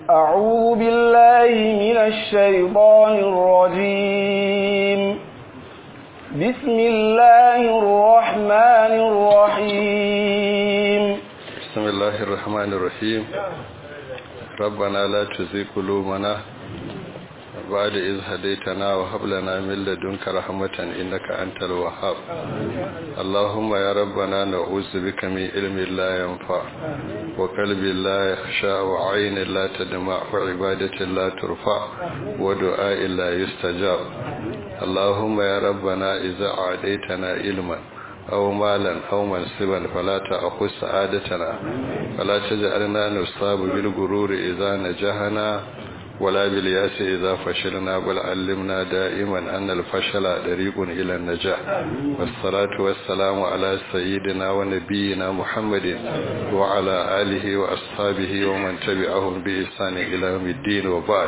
أعوذ بالله من الشيطان الرجيم بسم الله الرحمن الرحيم بسم الله الرحمن الرحيم ربنا لا تزغ قلوبنا بعد إذ هديتنا وهب لنا من لدنك رحمة إنك أنت الوهاب اللهم يا ربنا نعوذ بك من علم لا ينفع وقلب لا يخشى وعين لا تدمع وعبادة لا ترفع ودعاء لا يستجاب اللهم يا ربنا إذا أعديتنا علما أو مالا أو منصبا فلا تأخذ سعادتنا فلا تجعلنا نصاب بالغرور إذا نجحنا ولا بالياس إذا فشلنا بل علمنا دائما أن الفشل طريق إلى النجاح والصلاة والسلام على سيدنا ونبينا محمد وعلى آله وأصحابه ومن تبعهم بإحسان إلى يوم الدين وبعد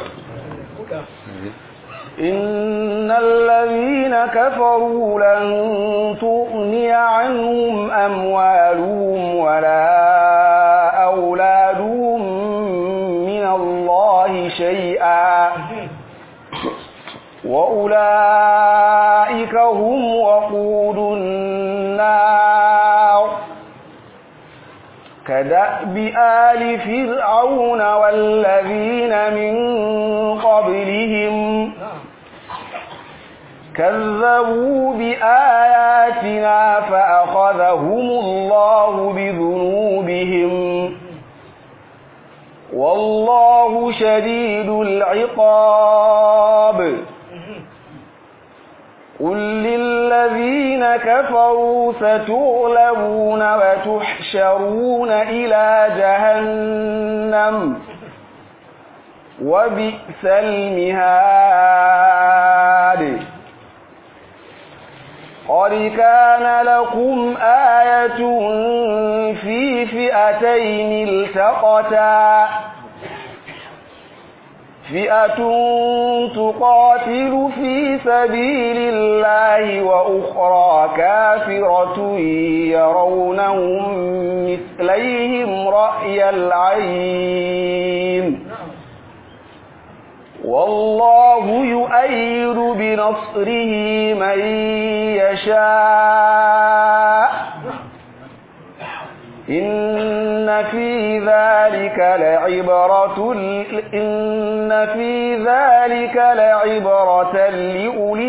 إن الذين كفروا لن تغني عنهم أموالهم ولا أولادهم من الله شيئا وأولئك هم وقود النار كدأب آل فرعون والذين من قبلهم كذبوا بآياتنا فأخذهم الله بذنوبهم والله شديد العقاب قل للذين كفروا ستغلبون وتحشرون إلى جهنم وبئس المهاد قد كان لكم آية في فئتين التقتا فئة تقاتل في سبيل الله وأخرى كافرة يرونهم مثليهم رأي العين والله يؤيد بنصره من يشاء إن في ذلك لعبرة إن في ذلك لعبرة لأولي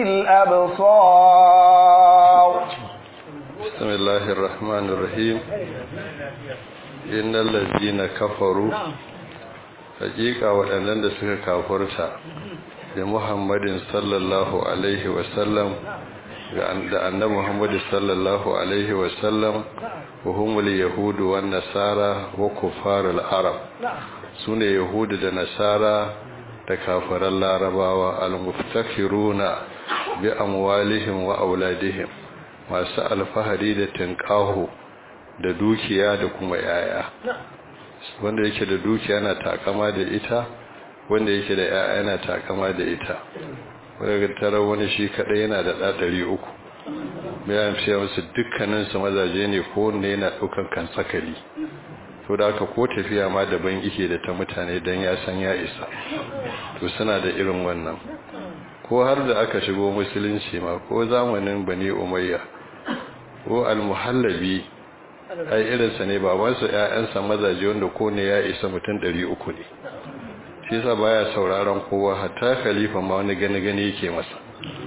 الأبصار بسم الله الرحمن الرحيم إن الذين كفروا hakika waɗannan da suka kafurta da muhammadin sallallahu alaihi wasallam da annabi muhammadu sallallahu alaihi wasallam wa humul yahudu wan nasara wa kufarul arab sune yahudu da nasara da kafiran larabawa al-muftakiruna bi amwalihim wa auladihim masu alfahari da tinkahu da dukiya da kuma yaya wanda yake da dukiya na takama da ita wanda yake da yaya yana takama da ita wanda tarar wani shi kadai yana da ɗaɗari uku bayan fiye wasu dukkaninsu mazaje ne ko wanda yana ɗaukan kan sakali to da aka ko tafiya ma daban ike da ta mutane don ya san ya isa to suna da irin wannan ko har da aka shigo musulunci ma ko zamanin bani umayya ko almuhallabi ai irinsa ne babansa ‘ya'yansa mazaje wanda ko ne ya isa mutum ɗari uku ne shi yasa baya sauraron kowa hatta khalifa ma wani gani-gani yake masa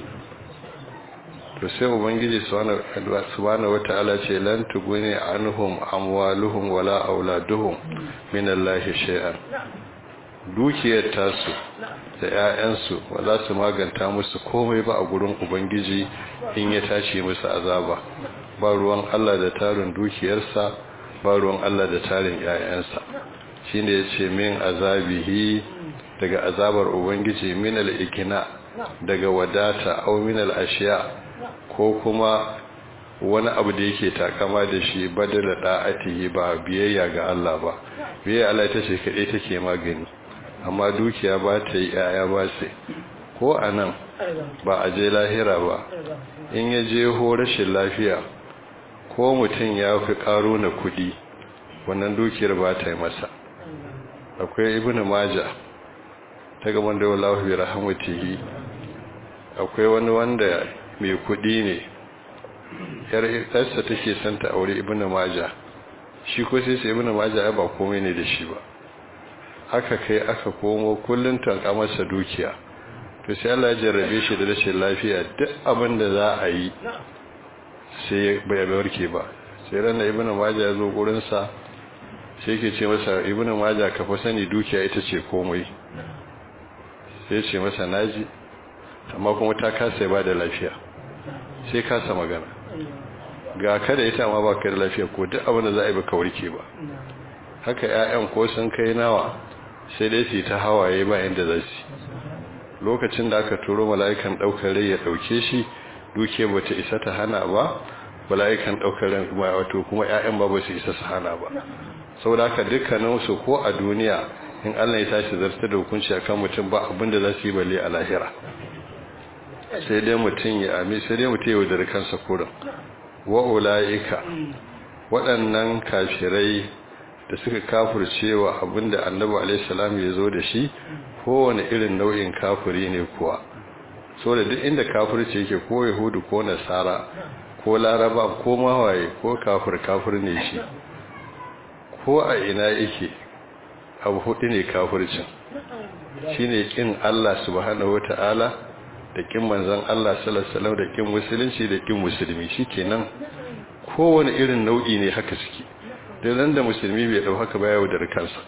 to sai ubangiji subhanahu wata'ala ce lan tuguni anhum amwaluhum wala auladuhum min Allah shay'an dukiyar tasu da ‘ya'yansu ba za su maganta musu komai ba a gurin ubangiji in ya tashi musu azaba ba ruwan Allah da tarin dukiyarsa ba ruwan Allah da tarin ‘ya'yansa shi ne ya ce min azabihi daga azabar ubangiji min al'ikina daga wadata au min al'ashiya ko kuma wani abu da yake takama da shi badala da'atihi ba biyayya ga Allah ba biyayya Allah ta ce kaɗai take magani amma dukiya ba ta yi ‘ya'ya ba sai ko a nan ba a je lahira ba in ya je ho rashin lafiya ko mutum ya fi karo na kudi wannan dukiyar ba ta yi masa akwai ibn majah ta gaban da wallahu bi rahmatihi akwai wani wanda mai kudi ne yar yarsa take son ta aure ibn majah shi ko sai sai ibn majah ba komai ne da shi ba aka kai aka komo kullun tanka masa dukiya to sai Allah ya jarrabe shi da rashin lafiya duk abin da za a yi sai bai warke ba sai ran ibn majah ya zo gurin sa sai ke ce masa ibn majah ka fa sani dukiya ita ce komai sai ce masa naji amma kuma ta kasa ba da lafiya sai kasa magana ga kada ita ma ba ka da lafiya ko duk abin da za a yi baka warke ba haka ƴaƴan ko sun kai nawa sai dai su ta hawaye ba inda za su lokacin da aka turo mala'ikan daukar rai ya dauke shi duke bata isa ta hana ba mala'ikan daukar rai kuma wato kuma ƴaƴan ba ba su isa su hana ba saboda haka dukkanin su ko a duniya in Allah ya tashi zartar da hukunci akan mutum ba abinda za su yi balle a lahira sai dai mutum ya ami sai dai mutum ya wadar kansa kurin wa ulaika waɗannan kafirai da suka kafircewa abinda annabi alaihi salam ya zo da shi kowane irin nau'in kafiri ne kuwa so da duk inda kafirci yake ko yahudu ko nasara ko laraba ko mawaye ko kafir kafir ne shi ko a ina yake abu hudu ne kafircin shine kin Allah subhanahu wataala da kin manzon Allah sallallahu alaihi wasallam da kin musulunci da kin musulmi shikenan kowane irin nau'i ne haka suke da nan da musulmi bai dau haka ba yawo da kansa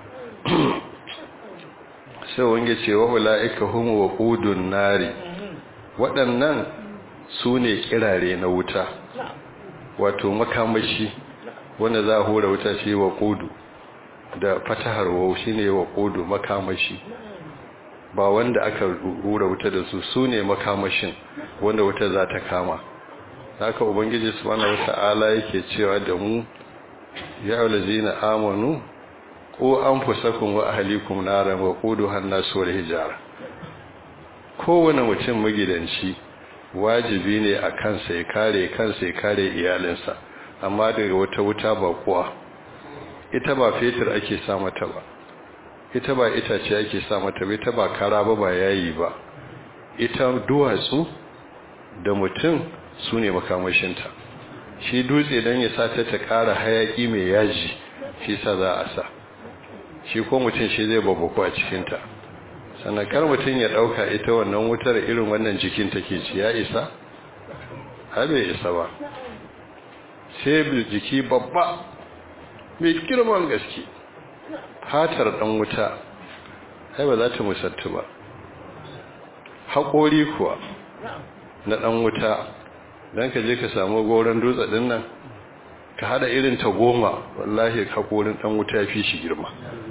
sai wange cewa ulaika hum waqudun nari waɗannan su ne kirare na wuta wato makamashi wanda za a hura wuta shi waqudu da fatahar wau shine waqudu makamashi ba wanda aka hura wuta da su su ne makamashin wanda wuta za ta kama haka ubangiji subhanahu wata'ala yake cewa da mu ya aulazina amanu ko an fusakun wa ahalikum naran wa quduha an-nas wal hijara kowane mutum magidanci wajibi ne a kansa ya kare kansa ya kare iyalinsa amma daga wata wuta ba kuwa ita ba fetur ake sa mata ba ita ba itace ake sa mata ba ita ba kara ba ba yayi ba ita duwatsu da mutum su ne makamashinta shi dutse don ya sa ta ta kara hayaki mai yaji shi sa za a sa shi ko mutum shi zai babbako a cikinta sannan kar mutum ya ɗauka ita wannan wutar irin wannan jikin take ci ya isa bai isa ba sai jiki babba mai girman gaske fatar ɗan wuta ai ba za ta musattu ba haƙori kuwa na ɗan wuta don ka je ka samu goron dutse ɗin nan ka haɗa irin ta goma wallahi haƙorin ɗan wuta fi shi girma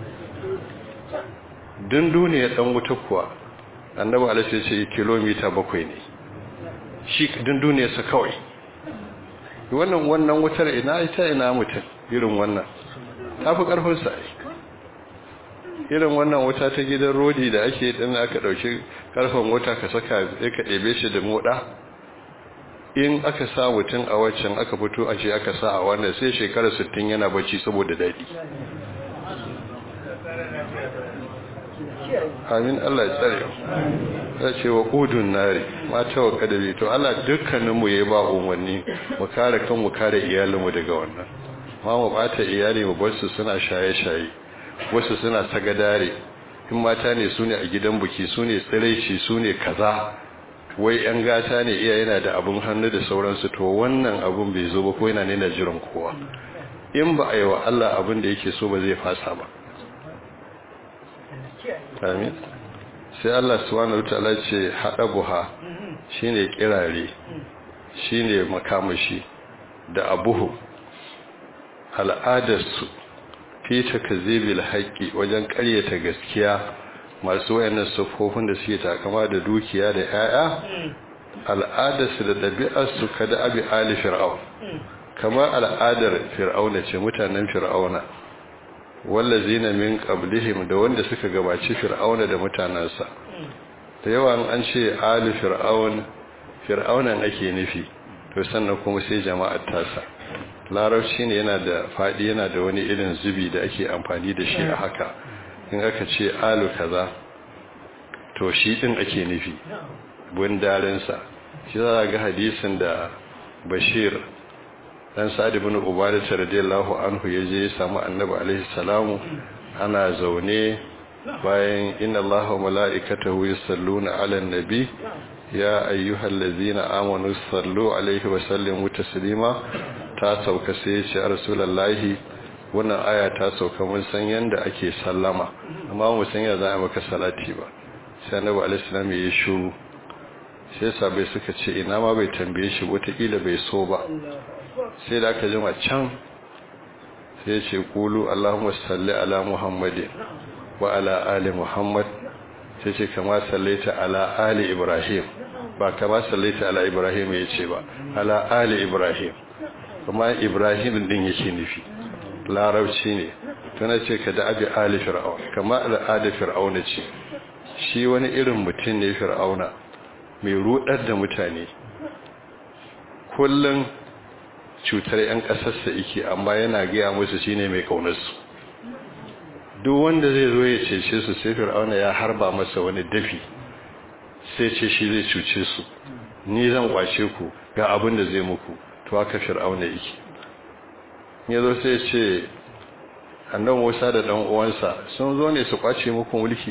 din duniya ɗan wuta kuwa annaba alaihi ce kilomita bakwai ne shi din duniyarsa kawai wannan wannan wutar ina ita ina mutum irin wannan ta fi ƙarfinsa irin wannan wuta ta gidan rodi da ake ɗin aka ɗauki ƙarfen wuta ka saka ya ka ɗebe shi da moɗa in aka sa mutum a waccan aka fito a ce aka sa a wannan sai shekarar 60 yana bacci saboda daɗi amin Allah ya tsare ya ce wa ƙudun nari mata wa ƙadabi to Allah dukkaninmu ya ba umarni mu kare kan mu kare iyalinmu daga wannan ma mu ɓata iyali mu bar su suna shaye-shaye wasu suna sagadare in mata ne su ne a gidan buki su ne tsiraici su ne kaza wai yan gata ne iya yana da abun hannu da sauransu to wannan abun bai zo ba ko yana nuna jiran kowa in ba a yi wa Allah abin da yake so ba zai fasa ba amin sai Allah subhanahu wataala ce hada buha shine kirare shine makamashi da abuhu al'adarsu fi takzibil haqqi wajen ƙaryata gaskiya masu wayannan sufofin da suke takama da dukiya da yaya al'adarsu da ɗabi'arsu kada abi ali fir'aun kamar al'adar fir'auna ce mutanen fir'auna wallazina min qablihim da wanda suka gabaci fir'auna da mutanansa da yawa an ce ali fir'aun fir'aunan ake nufi to sannan kuma sai jama'ar tasa larabci ne yana da fadi yana da wani irin zubi da ake amfani da shi a haka in aka ce alu kaza to shi din ake nufi bundarinsa shi za ga hadisin da bashir dan sa'ad ibn ubadah radiyallahu anhu yaje ya samu annabi alaihi salamu ana zaune bayan inna allaha wa mala'ikatahu yusalluna 'alan nabi ya ayyuhallazina amanu sallu alaihi wa sallimu taslima ta sauka sai ya ce rasulullahi wannan aya ta sauka mun san yanda ake sallama amma mu san ya za a maka salati ba sai annabi alaihi salam ya shiru sai sabai suka ce ina ma bai tambaye shi wataƙila bai so ba sai da aka jima can sai ya ce kulu allahumma salli ala muhammadin wa ala ali muhammad sai ce kama sallaita ala ali ibrahim ba kama sallaita ala ibrahim ya ce ba ala ali ibrahim kuma ibrahim din yake nufi larabci ne tana ce ka da abi ali fir'aun kama al'ada fir'auna ce shi wani irin mutum ne fir'auna mai rudar da mutane kullum cutar 'yan ƙasarsa yake amma yana gaya musu shine mai ƙaunarsu duk wanda zai zo ya cece su sai fir'auna ya harba masa wani dafi sai ce shi zai cuce su ni zan kwace ku ga abin da zai muku to haka fir'auna yake ya zo sai ce annan musa da ɗan uwansa sun zo ne su kwace muku mulki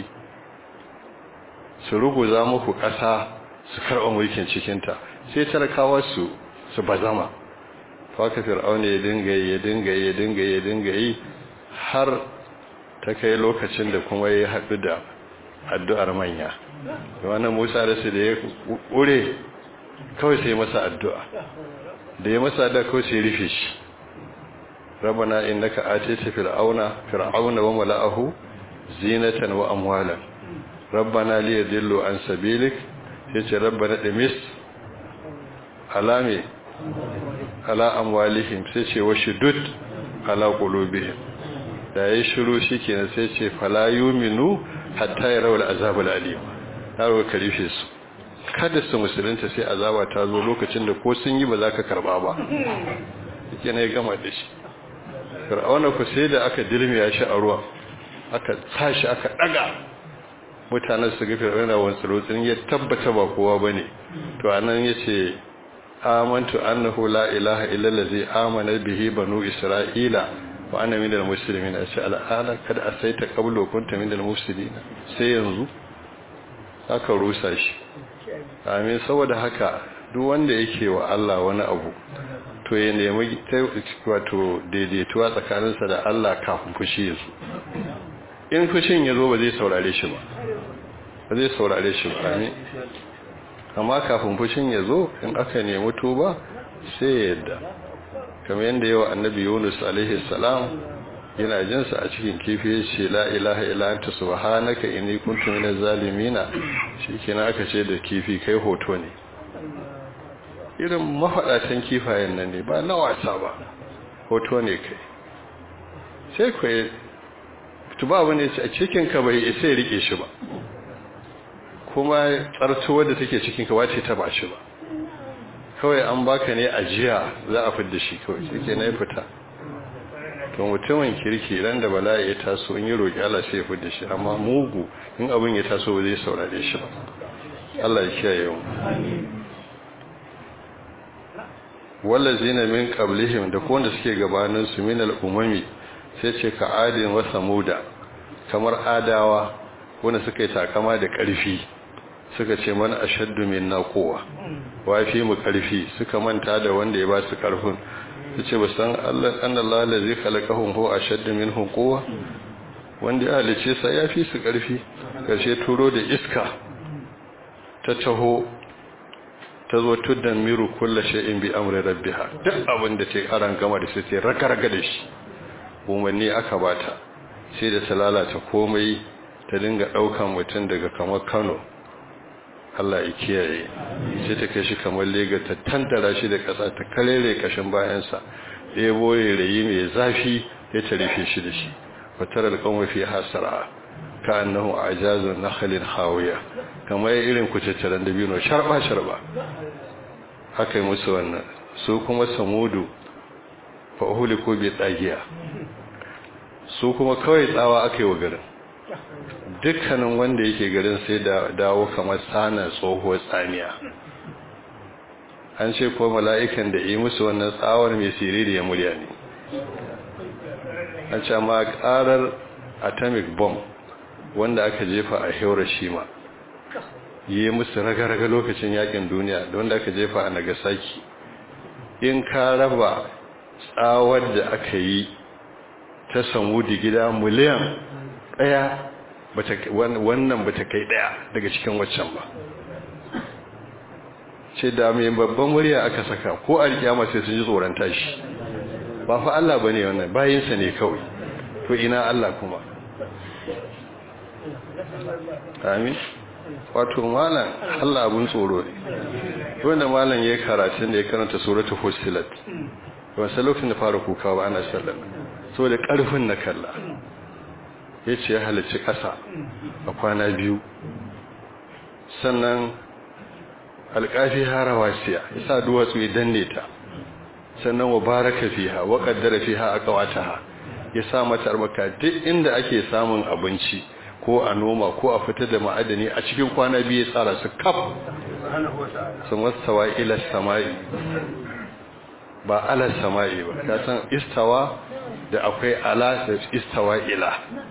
su ruguza muku ƙasa su karɓa mulkin cikinta sai talakawa su su bazama haka fir'auna ya dinga yi ya dinga yi ya dinga yi ya dinga yi har ta kai lokacin da kuma ya haɗu da addu'ar manya da wannan musa da su da ya ƙure kawai sai masa addu'a da ya masa addu'a kawai sai rufe shi rabana innaka atita fir'auna fir'auna wa mala'ahu zinatan wa amwalan rabbana liyadillu an sabilik yace rabbana dimis alame ala amwalihim sai ce wa shudud ala qulubihim da yayi shiru shikenan sai ce fala yuminu hatta yarawul azabul alim yaro karife su kada su musulunta sai azaba ta zo lokacin da ko sun yi ba za ka karba ba yake ne gama da shi fir'auna ku sai da aka dirmiya shi a ruwa aka tashi aka daga mutanen su ga fir'auna wani tsirotsin ya tabbata ba kowa bane to anan yace amantu annahu la ilaha illa allazi amana bihi banu isra'ila wa ana minal muslimin ashe al'ana kada asaita qablu kunta minal muslimin sai yanzu aka rusa shi amin saboda haka duk wanda yake wa Allah wani abu to ya nemi wato daidaituwa tsakaninsa da Allah kafin fushi ya zo in fushin ya zo ba zai saurare shi ba ba zai saurare shi ba amin amma kafin fushin ya zo in aka nemi tuba sai ya yadda kamar yadda yawa annabi yunus alaihi salam yana jinsa a cikin kifi ya ce la ilaha illa anta subhanaka inni kuntu minaz zalimina shikenan aka ce da kifi kai hoto ne irin mafaɗatan kifayen nan ne ba na wasa ba hoto ne kai sai kai tuba abu ne a cikinka bai isa ya rike shi ba kuma tsartuwa da take cikinka wace ta ba shi ba kawai an baka ne ajiya za a fidda shi kawai shi ke na ya fita to mutumin kirki ran da bala'i ya taso in yi roƙi Allah sai ya fidda shi amma mugu in abin ya taso ba zai saurare shi ba Allah ya kiyaye mu wallazina min qablihim da wanda suke gabanin su min al-umami sai ce ka adin wa samuda kamar adawa wanda suka yi takama da ƙarfi suka ce man ashaddu minna quwwa wa fi mu ƙarfi suka manta da wanda ya ba su ƙarfin su ce ba san Allah annallahu allazi khalaqahum huwa ashaddu minhum quwwa wanda ya halice sa ya fi su ƙarfi karshe turo da iska ta taho ta zo tuddan miru kulla shay'in bi amri rabbiha duk abin da take aran gama da sai raga-raga da shi umarni aka bata sai da ta lalata komai ta dinga daukan mutum daga kamar Kano Allah ya kiyaye sai ta kai shi kamar Lagos ta tantara shi da kasa ta kalere kashin bayansa ɗaya boye rayi mai zafi ya ta rufe shi da shi fatar alƙawar fi hasara ka annahu ajazun nakhlin hawiya kamar irin kuceceran dabino sharba sharba haka yi musu wannan su kuma samudu fa uhuliku bi tsagiya su kuma kawai tsawa aka yi wa garin dukkanin wanda yake garin sai da dawo kamar sana tsohuwar tsamiya an ce ko mala'ikan da yi musu wannan tsawar mai siriri ya murya ne an ce ma karar atomic bomb wanda aka jefa a hiroshima yi musu raga-raga lokacin yakin duniya da wanda aka jefa a nagasaki in ka raba tsawar da aka yi ta samu gida miliyan daya wannan ba ta kai daya daga cikin waccan ba ce da mai babban murya aka saka ko a rikiyama sai sun ji tsoron tashi ba fa Allah ba ne wannan bayinsa ne kawai to ina Allah kuma amin wato malam Allah abun tsoro ne wanda malam ya karatun da ya karanta suratul fussilat wasu lokacin da fara kuka ba ana sallar saboda karfin na kalla yace ya halarci ƙasa a kwana biyu sannan alƙafi harawasiya yasa duwatsu ya danne ta sannan wa baraka fiha wa qaddara fiha aqwataha ya sa mata arbaka duk inda ake samun abinci ko a noma ko a fitar da ma'adani a cikin kwana biyu ya tsara su kaf sun wastawa ila sama'i ba ala sama'i ba ka san istawa da akwai ala da istawa ila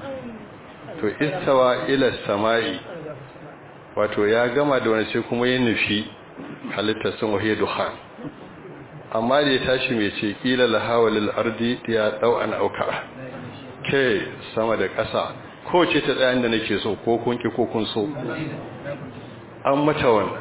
to istawa ila sama'i wato ya gama da wani sai kuma ya nufi halittar sun wahiyar duhan amma da ya tashi mai ce ƙila lahawalil ardi ya ɗau an auka ke sama da ƙasa ko ce ta tsayan da nake so ko kun ki ko kun so an mata wannan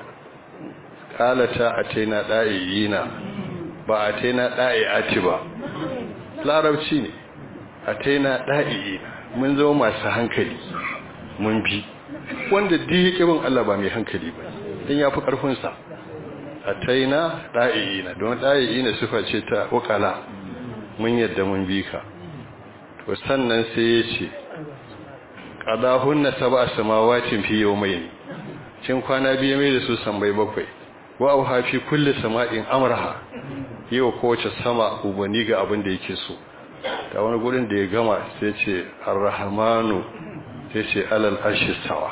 ƙalata a taina ɗa'iyina ba a taina ɗa'i'ati ba larabci ne a taina ɗa'iyina mun zama masu hankali mun bi wanda duk yake bin Allah ba mai hankali ba dan yafi karfin sa ataina da'iina don da'iina sifa ce ta wakala mun yadda mun bi ka to sannan sai ya ce qadahunna sab'a samawatin fi yawmayn cin kwana biyu mai da su sambai bakwai wa auha fi kulli sama'in amraha yau kowace sama ubani ga abin da yake so ta wani gurin da ya gama sai ce arrahmanu sai ce alal arshi sawa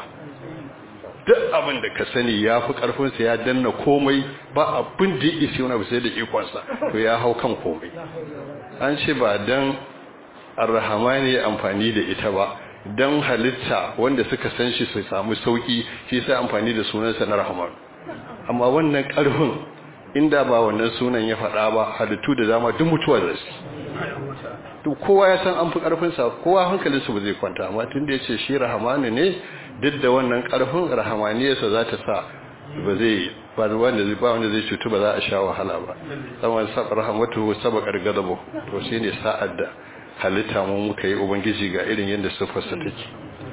duk abin da ka sani ya fi ƙarfinsa ya danna komai ba abin da ya isi wani sai da ikonsa to ya hau kan komai an ce ba don arrahamani amfani da ita ba don halitta wanda suka san shi su samu sauki shi sai amfani da sunansa na rahman amma wannan ƙarfin inda ba wannan sunan ya faɗa ba halittu da dama duk mutuwa da su to kowa ya san an fi ƙarfinsa kowa hankalinsa ba zai kwanta amma tun da ya ce shi rahamani ne duk da wannan ƙarfin rahamaniyarsa za ta sa ba zai ba wanda zai ba wanda zai cutu ba za a sha wahala ba saboda sab rahamatu sabaqar gadabu to shine sa'ad da halitta mu muka yi ubangiji ga irin yadda sifarsa take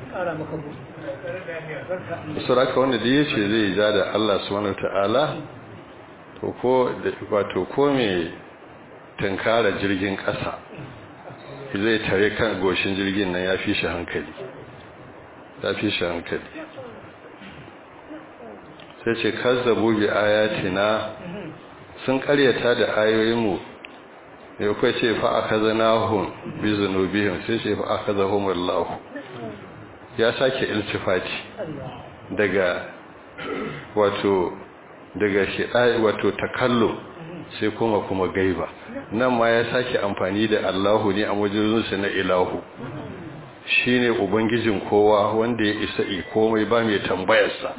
suraka wanda da yace zai ja da Allah subhanahu wataala to ko wato ko me tankara jirgin ƙasa zai tare kan goshin jirgin nan ya fi shi hankali ya fi shi hankali sai ce kazzabu bi ayatina sun karyata da ayoyinmu ya kai ce fa akazanahum bi zunubihim sai ce fa akazahum Allah ya sake iltifati daga wato daga shidai wato takallu sai kuma kuma gaiba nan ma ya sake amfani da Allahu ne a wajensa na ilahu shine ubangijin kowa wanda ya isa komai ba mai tambayarsa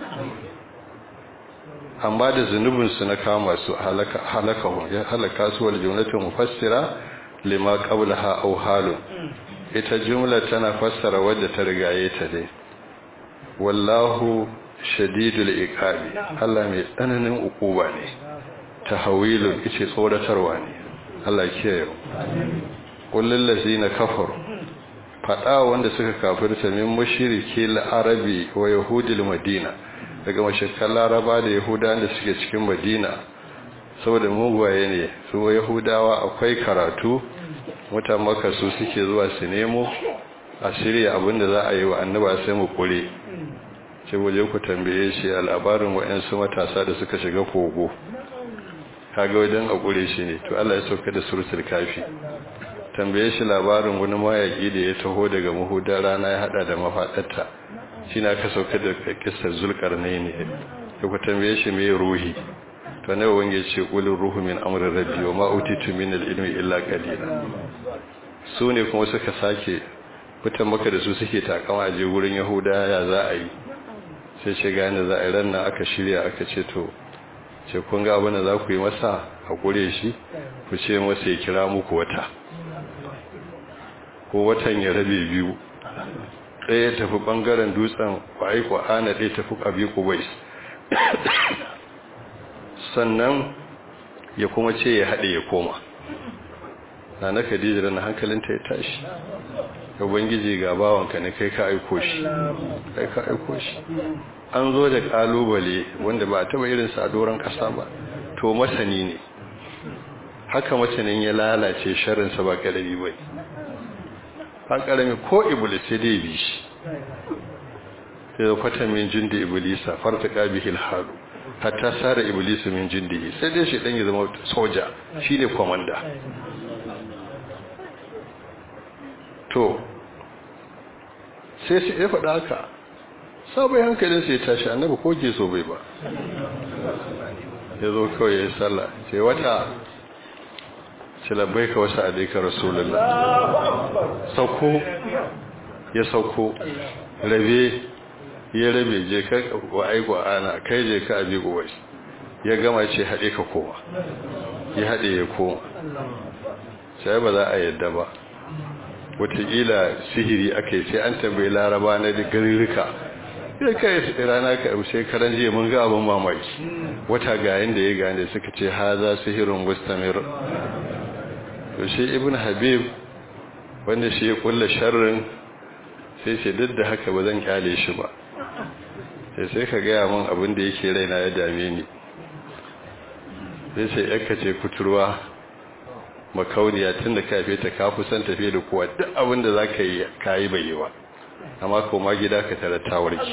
amma da zunubinsu na kama su halakahun ya halaka su wal jumlatin mufassira lima qablaha aw halun ita jumla tana fassara wadda ta rigaye ta dai wallahu shadidul iqabi Allah mai tsananin ukuba ne tahawilun ice tsoratarwa ne Allah kiyaye kullul ladzina kafaru fada wanda suka kafirta min mushriki al-arabi wa yahudil madina daga mashakkan laraba da yahudawa da suke cikin madina saboda mugwaye ne su yahudawa akwai karatu mutan maka su suke zuwa su nemo a shirya abinda za a yi wa annaba sai mu kure ce waje ku tambaye shi a labarin wa'yansu matasa da suka shiga kogo kaga wajen a kure shi ne to Allah ya sauka da suratul kafi tambaye shi labarin wani mayaki da ya taho daga mahudar rana ya hada da mafadarta shi na ka sauka da kissar zulkarnai ne da ku tambaye shi mai ruhi to ne wange ce qulur ruhu min amri rabbi wa ma utitu min al-ilmi illa qalila su ne kuma suka sake fitan maka da su suke takama a je wurin yahuda ya za a yi sai ce gane za a yi ranar aka shirya aka ce to ce kun ga abin da za ku yi masa a kure shi ku ce masa ya kira muku wata ko watan ya rabe biyu ɗaya tafi ɓangaren dutsen kwayi ana ɗaya tafi ƙabi kubais sannan ya kuma ce ya haɗe ya koma na na khadija na hankalinta ya tashi ubangiji ga bawanka ne kai ka aiko shi kai ka aiko shi an zo da kalubale wanda ba taba irin sa doron kasa ba to masani ne haka masanin ya lalace sharrin sa ba karami bai ba karami ko iblis sai dai bi shi sai fata min jindi iblisa fartaqa bihi alhalu hatta sara iblis min jindi sai dai shi dan ya zama soja shine komanda to sai sai ya faɗa haka sabai hankalin sai ya tashi annabi ko ke so bai ba ya zo kawai ya yi sallah ce wata ce labbai ka wasu alaika rasulullah sauko ya sauko rabe ya rabe je ka wa aiko ana kai je ka abi gowai ya gama ce haɗe ka koma ya haɗe ya koma sai ba za a yadda ba wataƙila sihiri aka yi sai an tambayi laraba na da garirrika ya kai rana ka sai karan jiya mun ga abin mamaki wata ga yanda ya gane suka ce ha za sihirin mustamir to shi ibn habib wanda shi ya kulla sharrin sai ce duk da haka ba zan kyale shi ba sai sai ka gaya min abin da yake raina ya dame ni sai sai yakka ce kuturwa makauniya tun da kafe ta kafu san tafiye da kowa duk abin da za ka yi kayi bai yi ba amma koma gida ka tara tawarki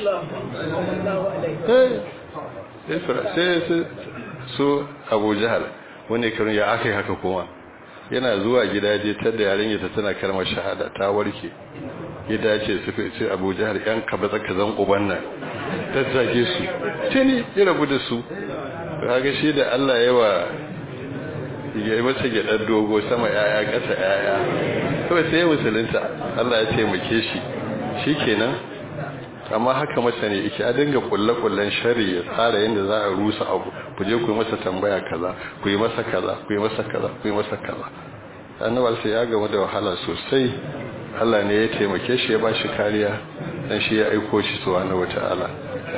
sai su abu jihar wani karin ya aka yi haka kuma yana zuwa gida je ta da yaren yata tana karmar shahada ta warke gida ce su fi ce abu jihar yan kaba tsaka zan uban nan tattake su tuni ya rabu da su kaga shi da allah yawa ya yi masa gyaɗar dogo sama yaya ƙasa yaya kawai sai ya musulunta Allah ya taimake shi shi kenan amma haka masa ne ike a dinga kulle-kullen shari ya tsara yadda za a rusa abu ku je ku yi masa tambaya kaza ku yi masa kaza ku yi masa kaza ku yi masa kaza annabar sai ya gamu da wahala sosai Allah ne ya taimake shi ya ba shi kariya dan shi ya aiko shi subhanahu wata'ala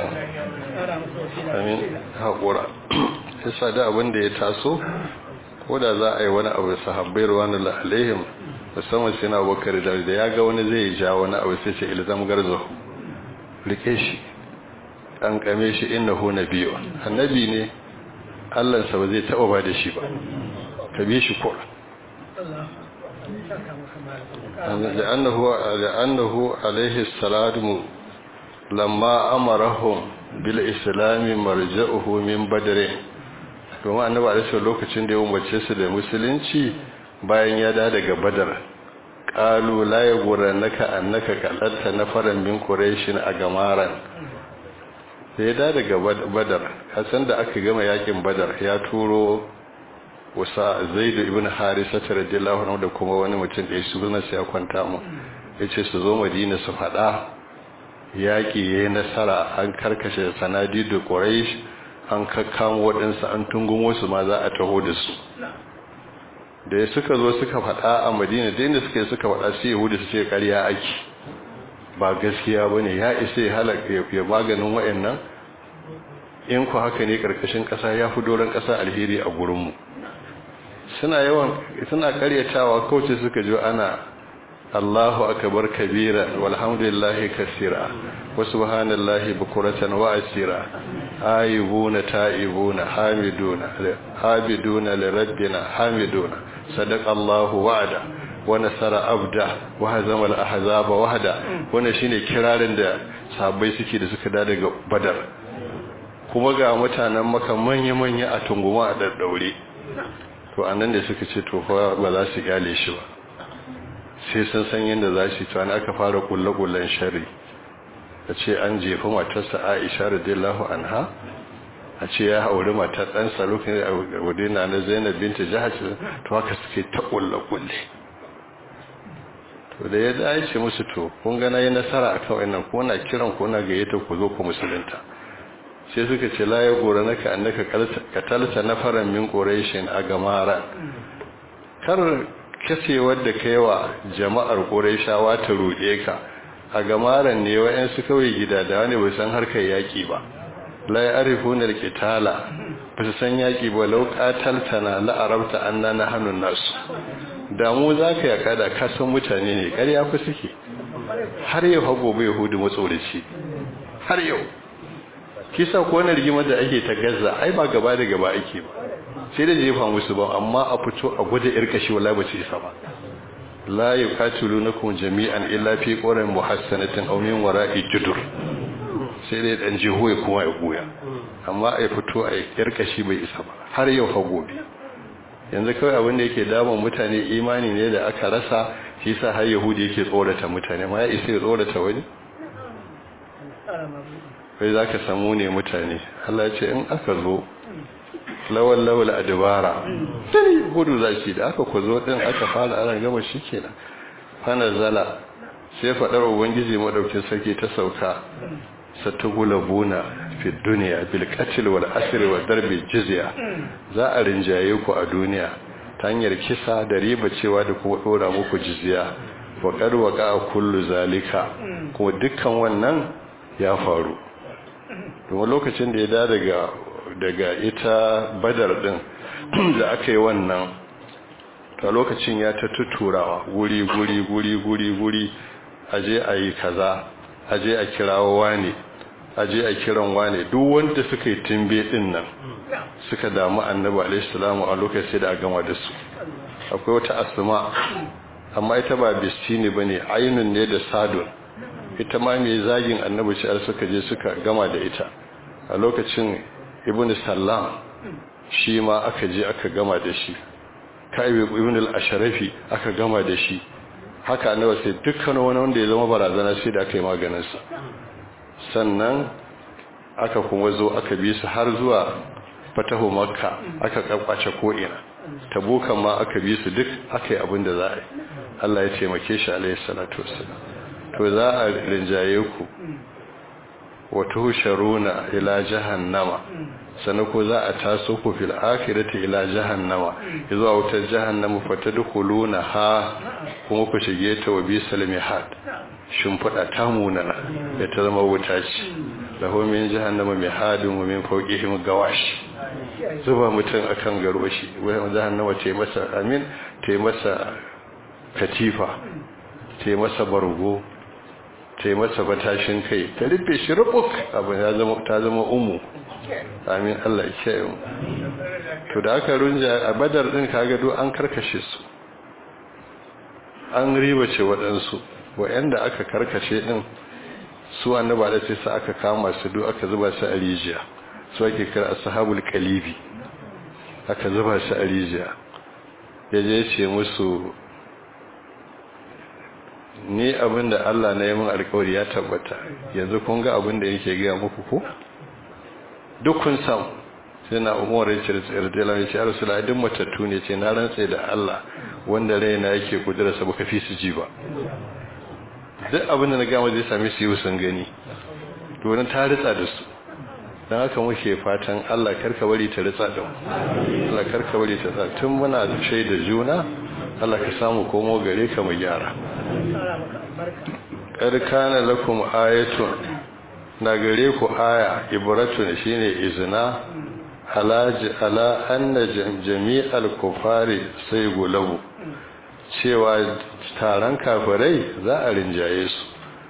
amin haƙura sai da abin da ya taso ko da za a yi wani abu sahabbai ruwanu alaihim musamman sai na bakar da da ya ga wani zai ja wani abu sai ce ilzam garzo rike shi an kame shi innahu nabiyyu annabi ne Allah sa ba zai taba ba da shi ba ka bi shi ko لأنه لأنه عليه السلام لما أمرهم بالإسلام مرجعه من بدر domin annabi alaihi lokacin da ya umarce su da musulunci bayan ya da daga badar qalu la yaghrannaka annaka qalatta nafaran min quraishin a gamaran sai ya da daga badar hasan da aka gama yakin badar ya turo wasa zaid ibn harisa radiyallahu anhu da kuma wani mutum da su sunan sai ya kwanta mu yace su zo madina su fada yaki yayin nasara an karkashe sanadidu quraish an kakkamo waɗansu an tungun wasu ma za a taho da su da ya suka zo suka faɗa a madina da inda suka yi suka faɗa sai yahudu su ce ƙarya ake ba gaskiya ba ne ya isa ya halaka ya maganin wa'annan in ku haka ne ƙarƙashin ƙasa ya fi doron ƙasa alheri a gurinmu suna yawan suna ƙaryatawa kawai suka ji ana Allahu akbar kabira walhamdulillahi kasira wa subhanallahi bukuratan wa asira ayibuna ta'ibuna hamiduna habiduna lirabbina hamiduna sadaqallahu wa'ada wa nasara abda wa hazama al-ahzaba wahda wannan shine kirarin da sahabbai suke da suka da daga badar kuma ga mutanen maka manya manya a tunguma a daddaure to anan da suka ce to fa ba za su kyale shi ba sai sun san yadda za su tuwani aka fara kulle-kullen shari a ce an jefa matarsa aisha radiyallahu anha a ce ya hauri matar ɗansa lokacin da wadina na zainab binta jihar to haka suke ta kulle-kulle to da ya dace musu to kun gana yi nasara akan wannan ko na kiran ko na gayyata ku zo ku musulunta sai suka ce la ya gora naka annaka katalta nafaran min quraishin a gamara kar kasewar da kaiwa jama'ar quraishawa ta ruɗe ka a gamaran ne wayan su kawai gida da wani bai san harkar yaki ba la ya'rifuna al-qitala ba su san yaki ba law qataltana la arabta anna nahnu nas da mu zaka yaka da ka san mutane ne ƙarya ku suke har yau hago bai hudu matsoraci har yau kisa ko wani rigimar da ake ta gaza ai ba gaba da gaba ake ba sai da jefa musu ba amma a fito a gwada irkashi wallahi ba su isa ba la yuqatilunakum jami'an illa fi quran muhassanatin aw min wara'i judur sai dai dan jiho ya kuma ya goya amma ai fito a irkashi bai isa ba har yau fa gobe yanzu kawai abin da yake damun mutane imani ne da aka rasa shi sa har yahudi yake tsorata mutane ma ya isa ya tsorata wani kai za ka samu ne mutane Allah ce in aka zo lawal lawal adibara tani gudu za shi da aka ku zo din aka fara ana gama shi kenan fana zala sai faɗar ubangiji madaukin sarki ta sauka satugulabuna fi duniya bil qatl wal asr wa darbi jizya za a rinjaye ku a duniya ta hanyar kisa da riba cewa da kuma dora muku jizya wa qad waqa kullu zalika kuma dukkan wannan ya faru kuma lokacin da ya da daga daga ita badar din da aka yi wannan ta lokacin ya ta tuturawa guri guri guri guri guri aje a yi kaza aje a kirawo wane aje a kiran wane duk wanda suka yi timbe din nan suka damu annabi alaihi salamu a lokacin da a gama da su akwai wata asma amma ita ba bistini bane ainun ne da sadun ita ma mai zagin annabi ce suka je suka gama da ita a lokacin ibn sallam shi ma aka je aka gama da shi kai ibn al-ashrafi aka gama da shi haka annabi sai dukkan wani wanda ya zama barazana sai da aka yi maganin sa sannan aka kuma zo aka bi su har zuwa fatahu makka aka kakwace ko ina tabukan ma aka bi su duk aka yi abin da za a yi Allah ya taimake shi alaihi salatu wassalam to za a rinjaye ku wato husharuna ila jahannama sannan ko za a taso ku fil akhirati ila jahannama zuwa wutar jahannama fatadkhuluna ha kuma ku shige ta wa bisal mihad shimfida ta munana ya ta zama wuta ce lahu min jahannama mihadun wa min fawqihim gawash zuba mutum akan garwashi wai jahannama ta masa amin ta masa katifa ta masa bargo ta masa batashin kai ta rufe shi rubuk abin ya zama ta zama umu amin Allah ya kiyaye mu to da aka runja a badar din kaga do an karkashe su an ribace waɗansu wa'anda aka karkashe din su annaba da sai sa aka kama su do aka zuba su a rijiya su ake kira ashabul qalibi aka zuba su a rijiya yaje ce musu ni abinda Allah na yi min alkawari ya tabbata yanzu kun ga abinda yake gaya muku ko duk kun samu sai na umar richard irdela ya ce ya rasu duk matattu ne ce na rantse da Allah wanda raina yake kudura sa baka fi su ji ba duk abinda na gama zai sami su yi sun gani domin ta ritsa da su don haka muke fatan Allah karka bari ta ritsa da mu Allah karka bari ta ritsa tun muna shaida juna Allah ka samu komo gare ka mu gyara ƙarƙana lakum ayatun na gare ku aya ibratun shine izina alaji ala anna jami'al kufari sai gulabu cewa taron kafirai za a rinjaye su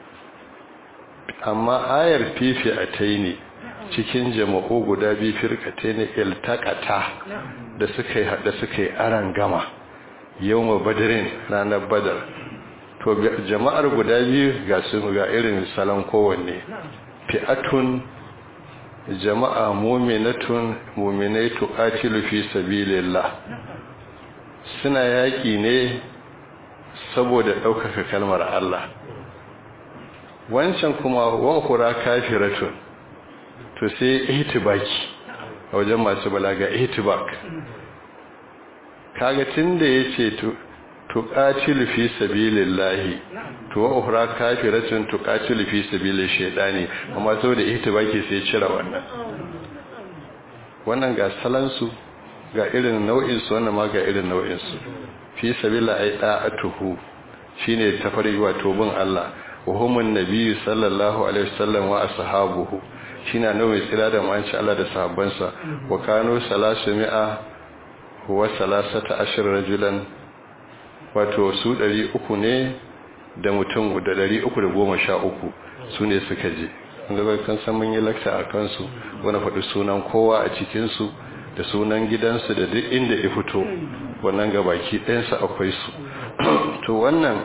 amma ayar fifi a taini cikin jama'u guda biyu firkatai ne iltakata da suka yi haɗa suka yi aran gama yau ma badirin ranar badar to jama'ar guda biyu ga su ga irin salon kowanne fi'atun jama'a mu'minatun mu'minai tuqatilu fi sabilillah suna yaki ne saboda ɗaukaka kalmar Allah wancan kuma wankura kafiratun to sai ihtibaki a wajen masu balaga ihtibak kaga tunda yace to tuqatilu fi sabilillahi to wa ukhra kafiratun tuqatilu fi sabilish shaytani amma saboda ihtibaki sai cira wannan wannan ga salansu ga irin nau'in su wannan ma ga irin nau'in su fi sabila ay da'atuhu shine tafari wato bin Allah wa humun nabiyyu sallallahu alaihi wasallam wa ashabuhu shine annabi tsira da manci Allah da sahabbansa wa kanu salasimi'a wa salasata ashir rajulan wato su 300 ne da mutum da 313 su ne suka je ga kan san mun yi lakta a kansu wani faɗi sunan kowa a cikinsu da sunan gidansu da duk inda ya fito wannan gabaki ɗayansu akwai su to wannan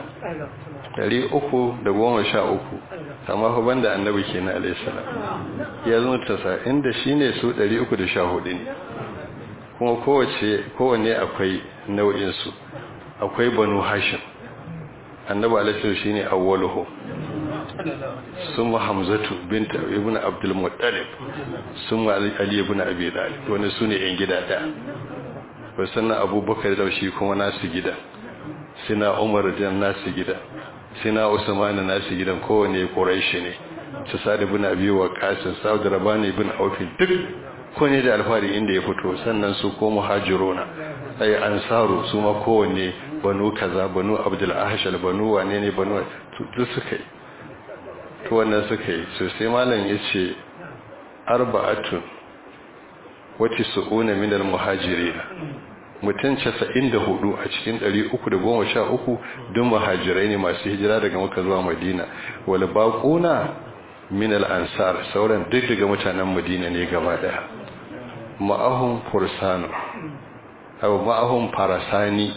313 amma fa banda annabi kenan alayhi salam ya zo tasa inda shine su 314 ne kuma kowace kowanne akwai nau'in su akwai banu hashim annabi alayhi salam shine awwaluhu summa hamzatu bint ibn abdul muttalib summa ali ibn abi talib wannan sune yan gida da sannan abubakar da shi kuma nasu gida sina umar da nasu gida sina usman nasu gidan kowane quraishi ne su sa'd ibn abi waqas sa'd rabani ibn auf duk kowane da alfari inda ya fito sannan su ko muhajiruna ay ansaru su ma kowanne banu kaza banu abdul ahshal banu wane ne banu duk suka yi to wannan suka yi so sai malam yace arba'atun wati su'una min al-muhajirin mutum 94 a cikin 313 duk muhajirai ne masu hijira daga Makka zuwa Madina wal baquna min al-ansar sauran duk daga mutanen Madina ne gaba daya ma'ahum fursanu aw ma'ahum farasani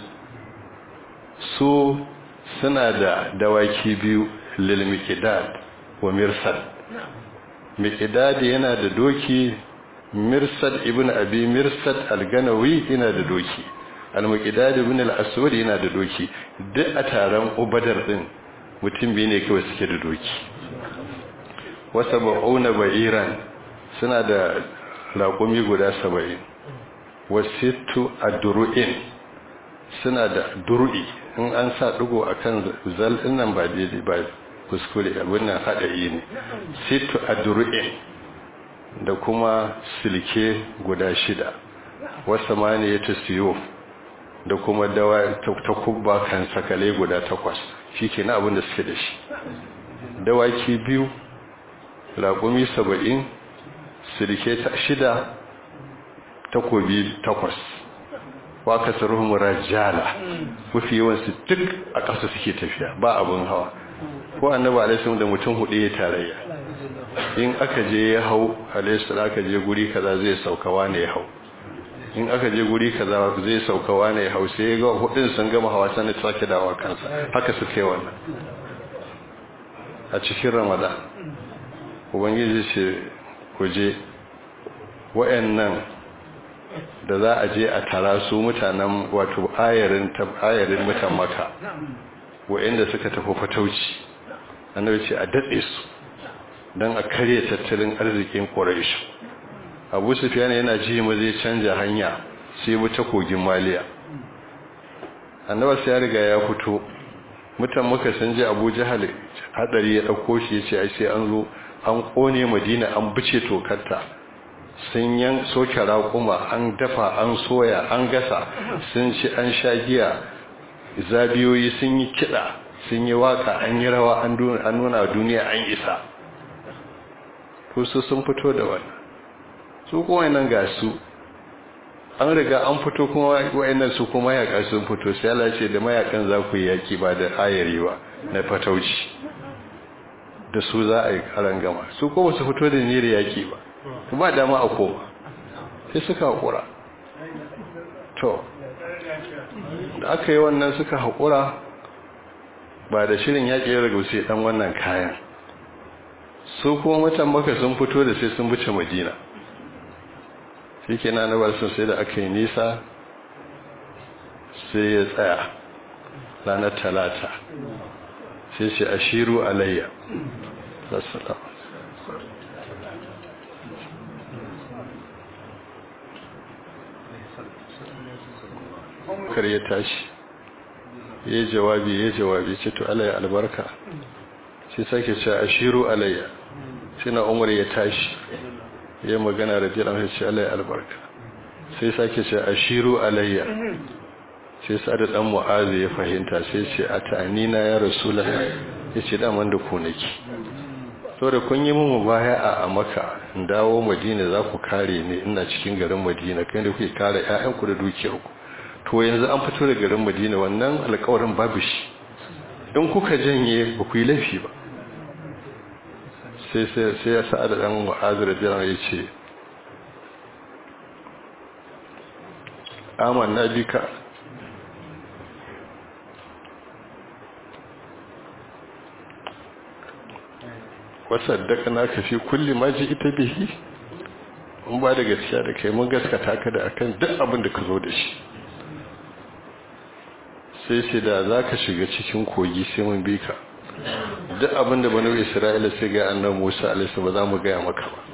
su suna da dawaki biyu lil miqdad wa mirsad miqdad yana da doki mirsad ibn abi mirsad al-ganawi yana da doki al-muqdad ibn al-aswad yana da doki duk a taron ubadar din mutum biyu ne kawai suke da doki wasa ba'una ba'iran suna da laƙumi guda saba'in wasittu adru'in suna da dur'i in an sa dugo akan zal nan ba daidai ba kuskure abin nan haɗari ne sittu adru'in da kuma silke guda shida wasa mani ya siyo da kuma dawa ta kubba kan sakale guda takwas shi ke na abin da suke da shi dawaki biyu raƙumi saba'in silke ta shida takobi takwas waka saruhun rajala mafi yawansu duk a ƙasa suke tafiya ba abin hawa ko annaba alaihi da mutum hudu ya tarayya in aka je ya hau alaihi aka je guri kaza zai saukawa ne ya hau in aka je guri kaza zai saukawa ne ya hau sai ga hudun sun gama hawa sannan sake dawa kansa haka su kai wannan a cikin ramadan ubangiji ce ku je wayannan da za a je a tara su mutanen wato ayarin ayarin mutan maka wayanda suka tafi fatauci annabi ce a datse su don a karye tattalin arzikin quraish abu sufyan yana ji mu zai canja hanya sai mu ta kogin maliya annabi sai ya riga ya fito mutan maka sun je abu jahal hadari ya dauko shi yace ai sai an zo an kone madina an bice tokarta sun yan soke raƙuma an dafa an soya an gasa sun ci an sha giya zabiyoyi sun yi kiɗa sun yi waka an yi rawa an nuna duniya an isa to su sun fito da wannan su kuma nan ga su an riga an fito kuma wayannan su kuma mayaka sun fito sai Allah ce da mayakan za ku yi yaki ba da ayari ba na fatauci da su za a yi karan gama su kuma su fito da niyyar yaki ba ba dama a koma sai suka haƙura to da aka yi wannan suka haƙura ba da shirin yaƙi ya ragu sai ɗan wannan kayan su kuma mutan maka sun fito da sai sun buce madina shi ke na nabar sun sai da aka yi nisa sai ya tsaya ranar talata sai ce ashiru alayya assalamu kar ya tashi ya jawabi ya jawabi ce to alayya albarka sai sake ce ashiru alayya sai na umar ya tashi ya magana da jiran sai ce alayya albarka sai sake ce ashiru alayya sai sa'ad dan mu'azi ya fahimta sai ce atanina ya rasulullah yace da man da ku nake saboda kun yi mun baya a maka in dawo madina za ku kare ni ina cikin garin madina kai da kuke kare ƴaƴanku da dukiyarku to yanzu an fito da garin madina wannan alƙawarin babu shi in kuka janye ba ku yi laifi ba sai sai sai ya sa'ad dan mu'azi radiyallahu ya ce amanna bika wasaddaka naka fi kulli ma ji ita bihi mun ba da gaskiya da kai mun gaskata ka da akan duk abin da ka zo da shi sai sai da zaka shiga cikin kogi sai mun bi ka duk abin da banu isra'ila sai ga annabi Musa alaihi ba za mu ga maka ba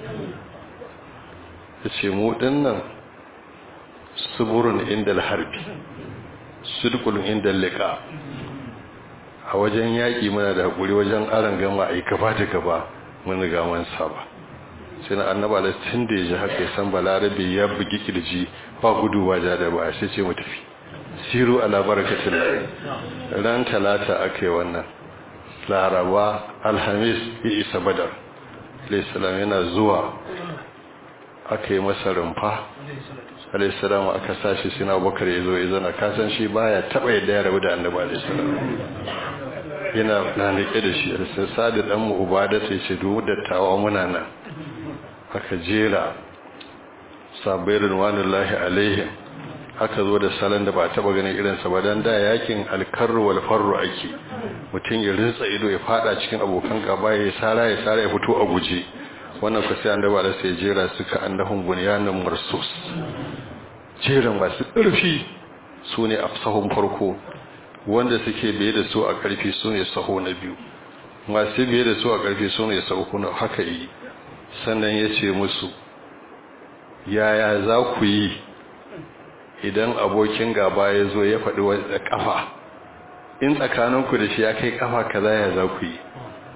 yace mu dinnan suburun indal harbi sidqul indal liqa a wajen yaƙi muna da haƙuri wajen aron gama a yi gaba da gaba mun riga mun saba sai na annaba da tun da ya ji haka ya san balarabe ya bugi kirji ba gudu ba ja da ba sai ce mu tafi siru ala barakatin ran talata aka yi wannan laraba alhamis ya isa badar alaihissalam yana zuwa aka yi masa rumfa alaihissalam aka sashi sina bakar ya zo ya zana kasan shi baya taɓa yadda ya rabu da annaba alaihissalam yana na rike da shi sai sadi dan mu ubada sai ce duk dattawa muna nan aka jera sabbairin wanullahi alaihim aka zo da salon da ba taba ganin irin sa ba dan da yakin alkarru wal farru ake mutun ya rinsa ido ya fada cikin abokan gaba ya sara ya sara ya fito a guje wannan ku sai annaba da sai jera suka annahum bunyanun marsus jeran masu ƙarfi sune afsahun farko wanda suke biye da su a ƙarfi su ne saho na biyu masu biye da su a ƙarfi su ne saho na haka yi sannan ya ce musu yaya za ku yi idan abokin gaba ya zo ya faɗi wadda ƙafa in tsakaninku da shi ya kai ƙafa kaza ya za ku yi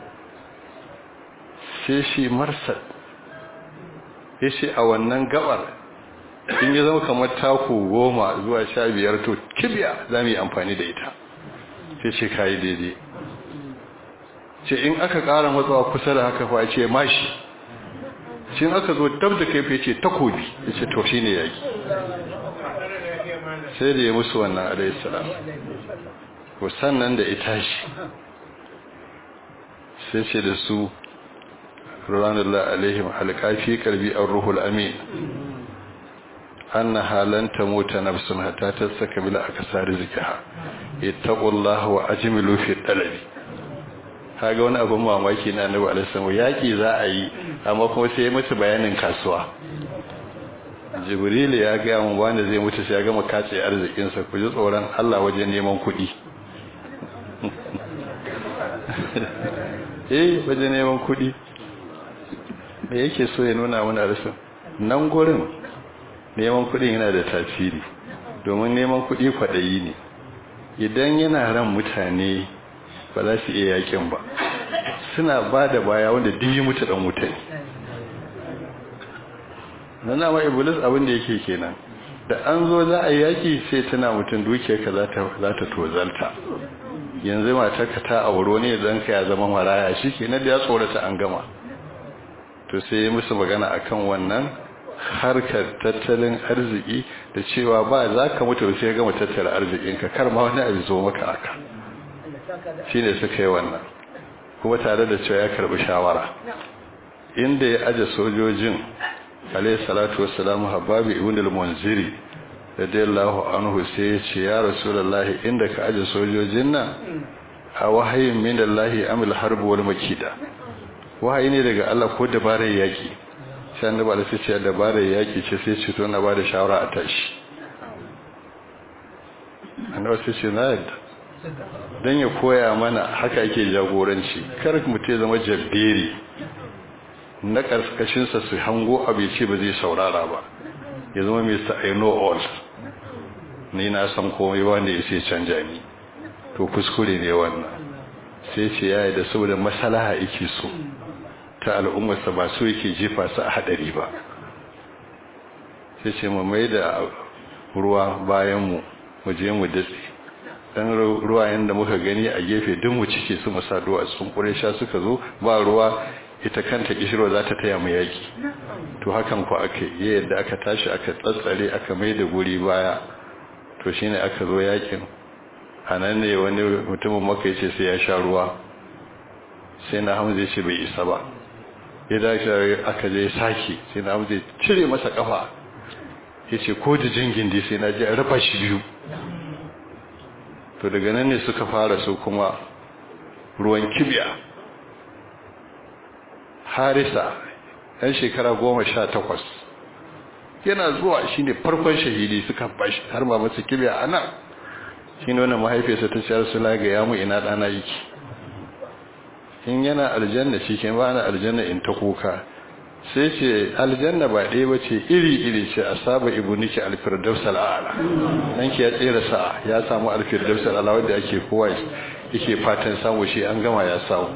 sai shi marsad ya ce a wannan gabar in ya zama kamar taku goma zuwa sha biyar to kibiya za mu yi amfani da ita sai ce kayi daidai ce in aka ƙara matsawa kusa da haka fa ce mashi shi in aka zo dab da kai ce takobi ya ce to shi ne yaƙi sai da ya musu wannan alaihissalam ko sannan da ita shi sai ce da su ranullah alaihim alƙafi karbi an ruhul amin أنها لن تموت نفس حتى تستكمل أكسار رزقها اتقوا الله وأجملوا في الطلب kaga wani abin mamaki na annabi alaihi yaki za a yi amma kuma sai ya mutu bayanin kasuwa jibril ya ga mun wanda zai mutu sai ya gama kace arzikin sa ku ji tsoron Allah wajen neman kuɗi eh wajen neman kuɗi me yake so ya nuna mana rasul nan gurin neman kudin yana da tasiri domin neman kudi kwadayi ne idan yana ran mutane ba za su iya yakin ba suna ba da baya wanda diyi mutu dan mutane nana ma iblis abin da yake kenan da an zo za a yaki sai tana mutum dukiyarka za ta za ta tozalta yanzu matarka ta auro ne dan ka ya zama maraya shikenan da ya tsorata an gama to sai ya musu magana akan wannan harkar tattalin arziki da cewa ba za ka mutu sai gama tattara arzikinka kar ma wani abu zo maka aka shi ne suka yi wannan kuma tare da cewa ya karbi shawara inda ya aje sojojin alayhi salatu wassalamu hababi ibn al-munziri radiyallahu anhu sai ya ce ya rasulullahi inda ka aje sojojin nan a wahayin min Allah amil harb wal makida wahayi ne daga Allah ko dabarar yaki sai annabi Allah sai ce dabarar yaki ce sai ce to na bada shawara a tashi annabi sai ce na yadda don ya koya mana haka ake jagoranci kar mutum ya zama jabberi na karkashinsa su hango abu ce ba zai saurara ba ya zama mr i know all ni na san komai wanda ya sai canja ni to kuskure ne wannan sai ce ya yi da saboda masalaha yake so ta al'ummarsa ba so yake jefa su a hadari ba sai ce mu mai da ruwa bayan mu mu je mu datse dan ruwayen da muka gani a gefe duk mu cike su mu saduwa sun sha suka zo ba ruwa ita kanta kishirwa za ta taya mu yaki to hakan ku aka yi yadda aka tashi aka tsatsare aka mai da guri baya to shine aka zo yakin anan ne wani mutumin maka yace sai ya sha ruwa sai na hamza yace bai isa ba ya dace aka je saki sai na hamza cire masa kafa yace ko da jingin dai sai na je a rafa shi biyu to daga nan ne suka fara su kuma ruwan kibiya harisa ɗan shekara goma sha takwas yana zuwa shi ne farkon shahidi suka bashi har ma masa kibiya a nan shi ne wannan mahaifiyarsa ta ciyar su laga ya mu ina ɗana yake in yana aljanna shi ke ba na aljanna in ta kuka sai ce aljanna ba ɗaya ba ce iri-iri ce a saba ibu niki alfirdaus al'ala nan ki ya tsere sa ya samu alfirdaus al'ala wadda ake kowa yake fatan samu shi an gama ya samu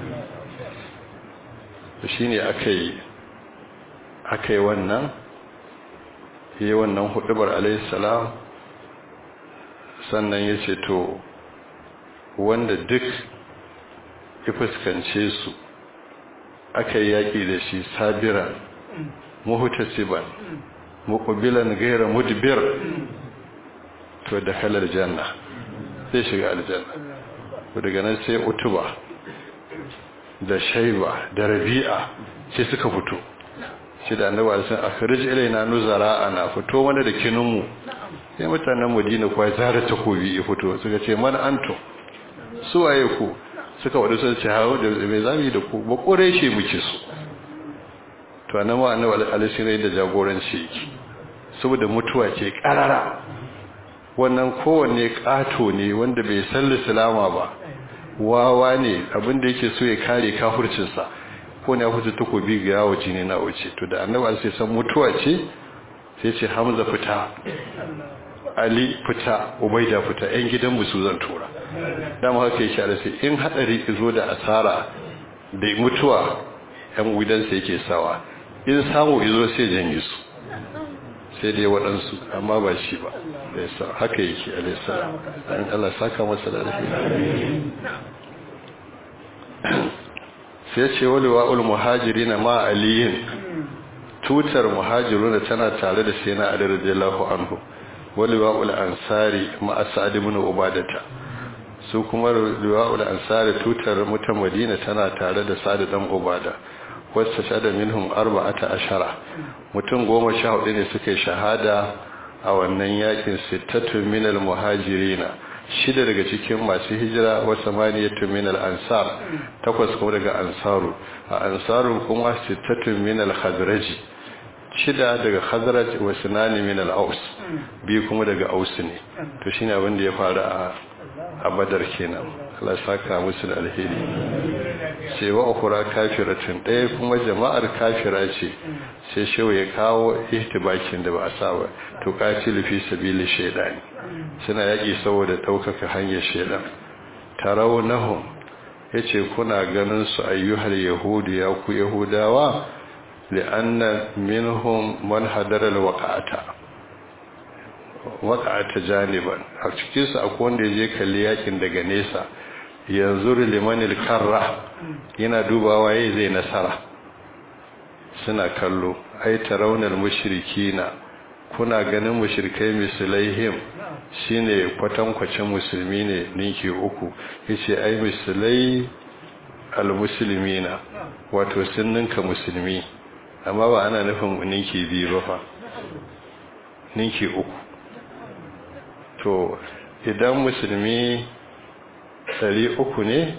shi ne aka yi aka yi wannan yi wannan hudubar alaihissalam sannan ya ce to wanda duk ya fuskance su aka yi yaƙi da shi sabiran muhutasiban muƙubilan gaira mudbir to da kalar janna zai shiga aljanna daga nan sai utuba da shaiba da rabi'a sai suka fito shi da annabi alisan akhrij ilaina nuzara ana fito mana da kininmu sai mutanen madina kuwa zara takobi ya fito suka ce man antum su waye ku suka wadu sun ce hawo da mai zami da ku ba kore shi muke su to annabi annabi alisan da jagoranci yake saboda mutuwa ce karara wannan kowanne kato ne wanda bai san islama ba wawa ne abinda yake so ya kare kafircinsa ko ne ya fita takobi ga yawo jini na wuce to da annabi sai san mutuwa ce sai ce hamza fita ali fita ubaida fita yan gidan musu zan tura dama haka yake da sai in hadari zo da asara da mutuwa yan gidansa yake sawa in samu izo sai janye su sai dai waɗansu amma ba shi ba haka yake alaihissalam an Allah saka masa da alheri sai ce wali wa'ul muhajiri na ma aliyin tutar muhajiruna tana tare da sai na ali radiyallahu anhu wali wa'ul ansari ma asad ibn ubadata su kuma liwa'ul ansari tutar mutan madina tana tare da sa'ad dan ubada wasu shada minhum arba'ata ashara mutum goma sha hudu ne suka shahada a wannan yakin sittatun minal muhajirina shida daga cikin masu hijira wa samaniyatu minal ansar takwas kuma daga ansaru a ansaru kuma sittatun minal khazraji shida daga khazraj wa sunani minal aus biyu kuma daga aus ne to shine abin da ya faru a a badar kenan Allah saka musu da alheri sai wa ukhra kafiratun ɗaya kuma jama'ar kafira ce sai shewa ya kawo ihtibakin da ba a saba to qatilu fi sabili shaydani suna yaki saboda daukaka hanyar shaydan tarawnahum yace kuna ganin su ayyuhal yahudu ya ku yahudawa li'anna minhum man hadara alwaqata waqata janiban a cikin su akwai wanda yaje kalli yakin daga nesa yanzu limanil karra yana dubawa yayi zai nasara suna kallo ai tarawunal mushrikina kuna ganin mushrikai mislaihim shine kwatankwacin musulmi ne ninki uku yace ai mislai almuslimina wato sun ninka musulmi amma ba ana nufin ninki biyu ba fa ninki uku to idan musulmi ɗari uku ne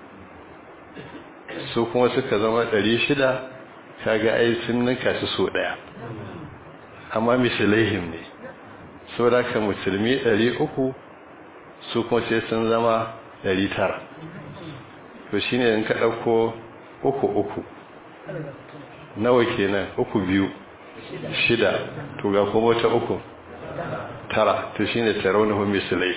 su kuma suka zama ɗari shida kaga ai sun ninka su so ɗaya amma mislaihim ne saboda ka musulmi ɗari uku su kuma sai sun zama 900 to shine in ka dauko uku uku nawa kenan uku biyu shida to ga kuma ta uku tara to shine tarawuhu mislai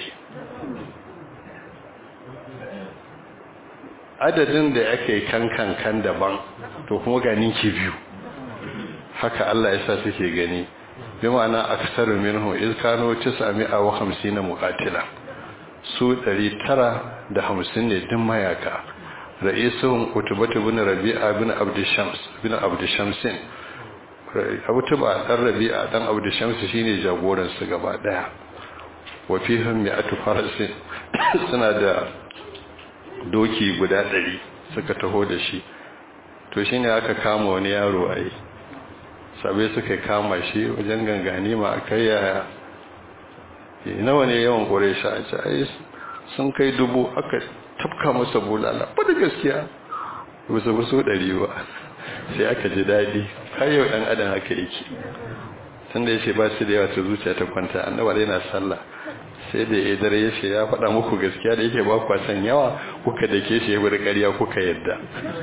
adadin da ake kankan kan daban to kuma ga ninki biyu haka Allah ya sa suke gani bi ma'ana aksaru minhu iz kanu 950 muqatila su 950 ne din mayaka ra'isuhum utubatu bin rabi'a bin abd shams bin abd shamsin utuba dan rabi'a dan abd shams shine jagoran su gaba daya wa fihim mi'atu farasin suna da doki guda 100 suka taho da shi to shine aka kama wani yaro ai sabai suka kama shi wajen gangani ma akai yaya nawa ne yawan ƙuresha a ce ai sun kai dubu aka tafka masa bulala ba da gaskiya ba su so ɗari ba sai aka ji daɗi har yau ɗan adam haka yake tun da ya ce ba su da yawa ta zuciya ta kwanta annaba dai na sallah sai da ya dare ya ce ya faɗa muku gaskiya da yake ba kwa san yawa kuka da ke shi ya bari ƙarya kuka yadda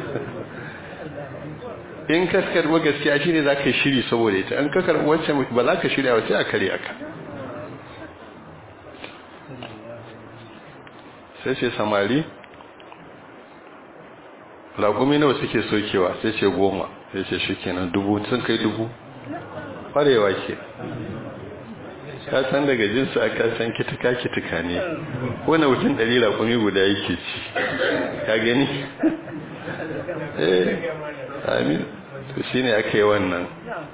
in ka karɓi gaskiya shine za ka yi shiri saboda ita in ka karɓi wancan ba za ka shirya ba sai a karya ka sai ce samari lagumi nawa suke sokewa sai ce goma sai ce shi kenan dubu sun kai dubu ƙwarewa ke ka san daga jinsu a kasan kitika kitika ne wani mutum ɗari lagumi guda yake ci ka gani eh amin to shi ne aka yi wannan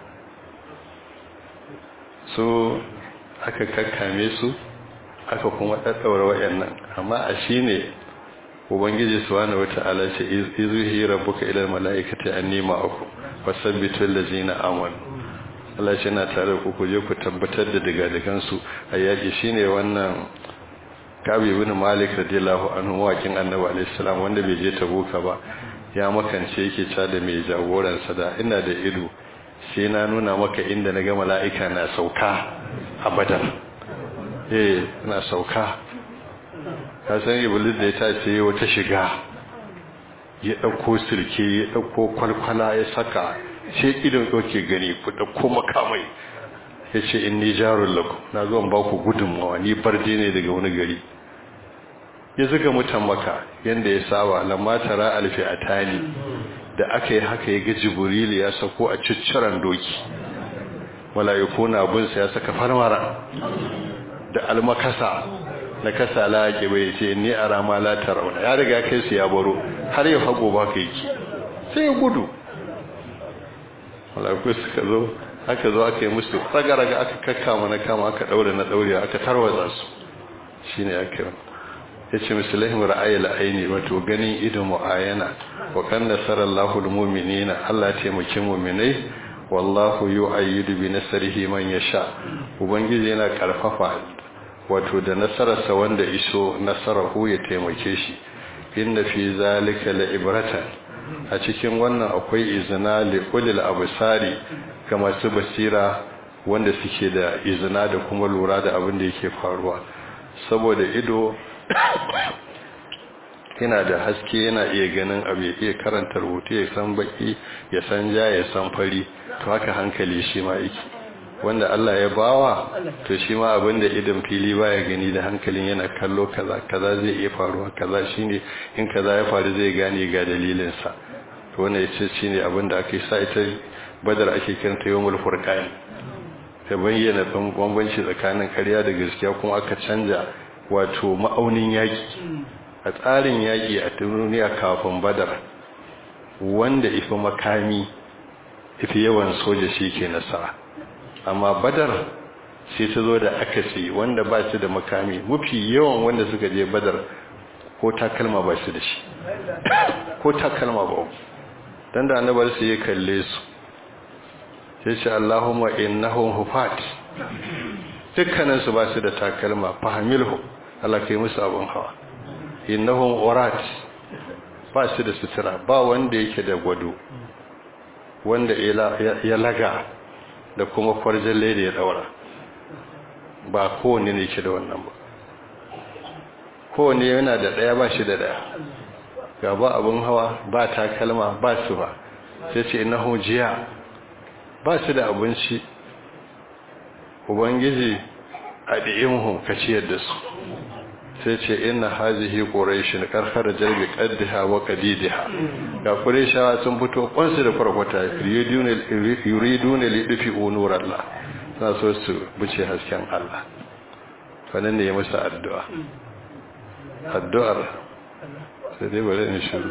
so aka kakkame su aka kuma ɗaɗɗaura waɗannan amma a shi ne ubangiji subhanahu wata'ala ce izuhi rabbuka ila mala'ikati anni ma'akum fasabbitu allazina amanu Allah ce na tare ku ku je ku tabbatar da digadigan su a yaki shine wannan Kabi ibn Malik radiyallahu anhu wakin Annabi alayhi salam wanda bai je Tabuka ba ya makance yake ca da mai jagoran sa da ina da ido sai na nuna maka inda na ga mala'ika na sauka a Badar eh na sauka ka san iblis da ya tace wata shiga ya dauko sirke ya dauko kwalkwala ya saka sai idan yake gani ku dauko makamai yace inni jarul lakum na zo ba ku gudunmawa ni barde ne daga wani gari ya zuga mutan maka yanda ya saba lamma tara alfi atani da aka yi haka ya ga jibril ya sako a cicciran doki mala'iku na bunsa ya saka farmara da almakasa na kasa laƙi bai ce ni a rama latar rauna ya riga kai su ya baro har yau hago ba ka yake sai ya gudu malaku suka zo aka zo aka yi musu raga-raga aka kakkama na kama aka ɗaure na ɗaure aka tarwaza su shi ne aka yi ya ce musulahim ra'ayi la'aini wato ganin idon mu'ayana wa kan nasarar lahul muminina allah taimaki muminai wallahu yu'ayyidu bi nasrihi man yasha ubangiji yana karfafa wato da nasararsa wanda iso nasarahu ya taimake shi inna fi zalika la'ibratan a cikin wannan akwai izina li ulil absari ga masu basira wanda suke da izina da kuma lura da abin da yake faruwa saboda ido yana da haske yana iya ganin abu ya iya karanta rubutu ya san baki ya san ja ya san fari to haka hankali shi ma yake wanda Allah ya bawa to shi ma abinda idan fili baya gani da hankalin yana kallo kaza kaza zai iya faruwa kaza shine in kaza ya faru zai gane ga dalilin sa to wannan yace shine abinda ake sa ita badar ake kiranta yawmul furqan ta bayyana bambanci tsakanin ƙarya da gaskiya kuma aka canja wato ma'aunin yaki a tsarin yaki a duniya kafin badar wanda ifi makami ifi yawan soja shi ke nasara amma badar sai ta zo da akasi wanda ba su da makami mafi yawan wanda suka je badar ko takalma ba su da shi ko takalma ba dan da annabar su ya kalle su sai ce Allahumma innahum hufat dukkanin su ba su da takalma fahimilhu Allah kai musu abun hawa innahum urat ba su da sutura ba wanda yake da gwado wanda ya laga da kuma kwarjalle da ya daura ba kowane ne ke da wannan ba kowane yana da ɗaya ba shi da ɗaya ga ba abin hawa ba takalma ba su ba sai ce na jiya ba su da abinci ubangiji a ɗi'imhum ka ciyar da su sai ce ina hazihi ƙorashin ƙarfar jarbi ƙaddiha wa ƙadidiha ga ƙorashawa sun fito ƙwansu da kwarkwata yuridune liɗufi unurar Allah na so su buce hasken Allah fannin ne ya musu addu'a addu'ar sai dai bari in shiru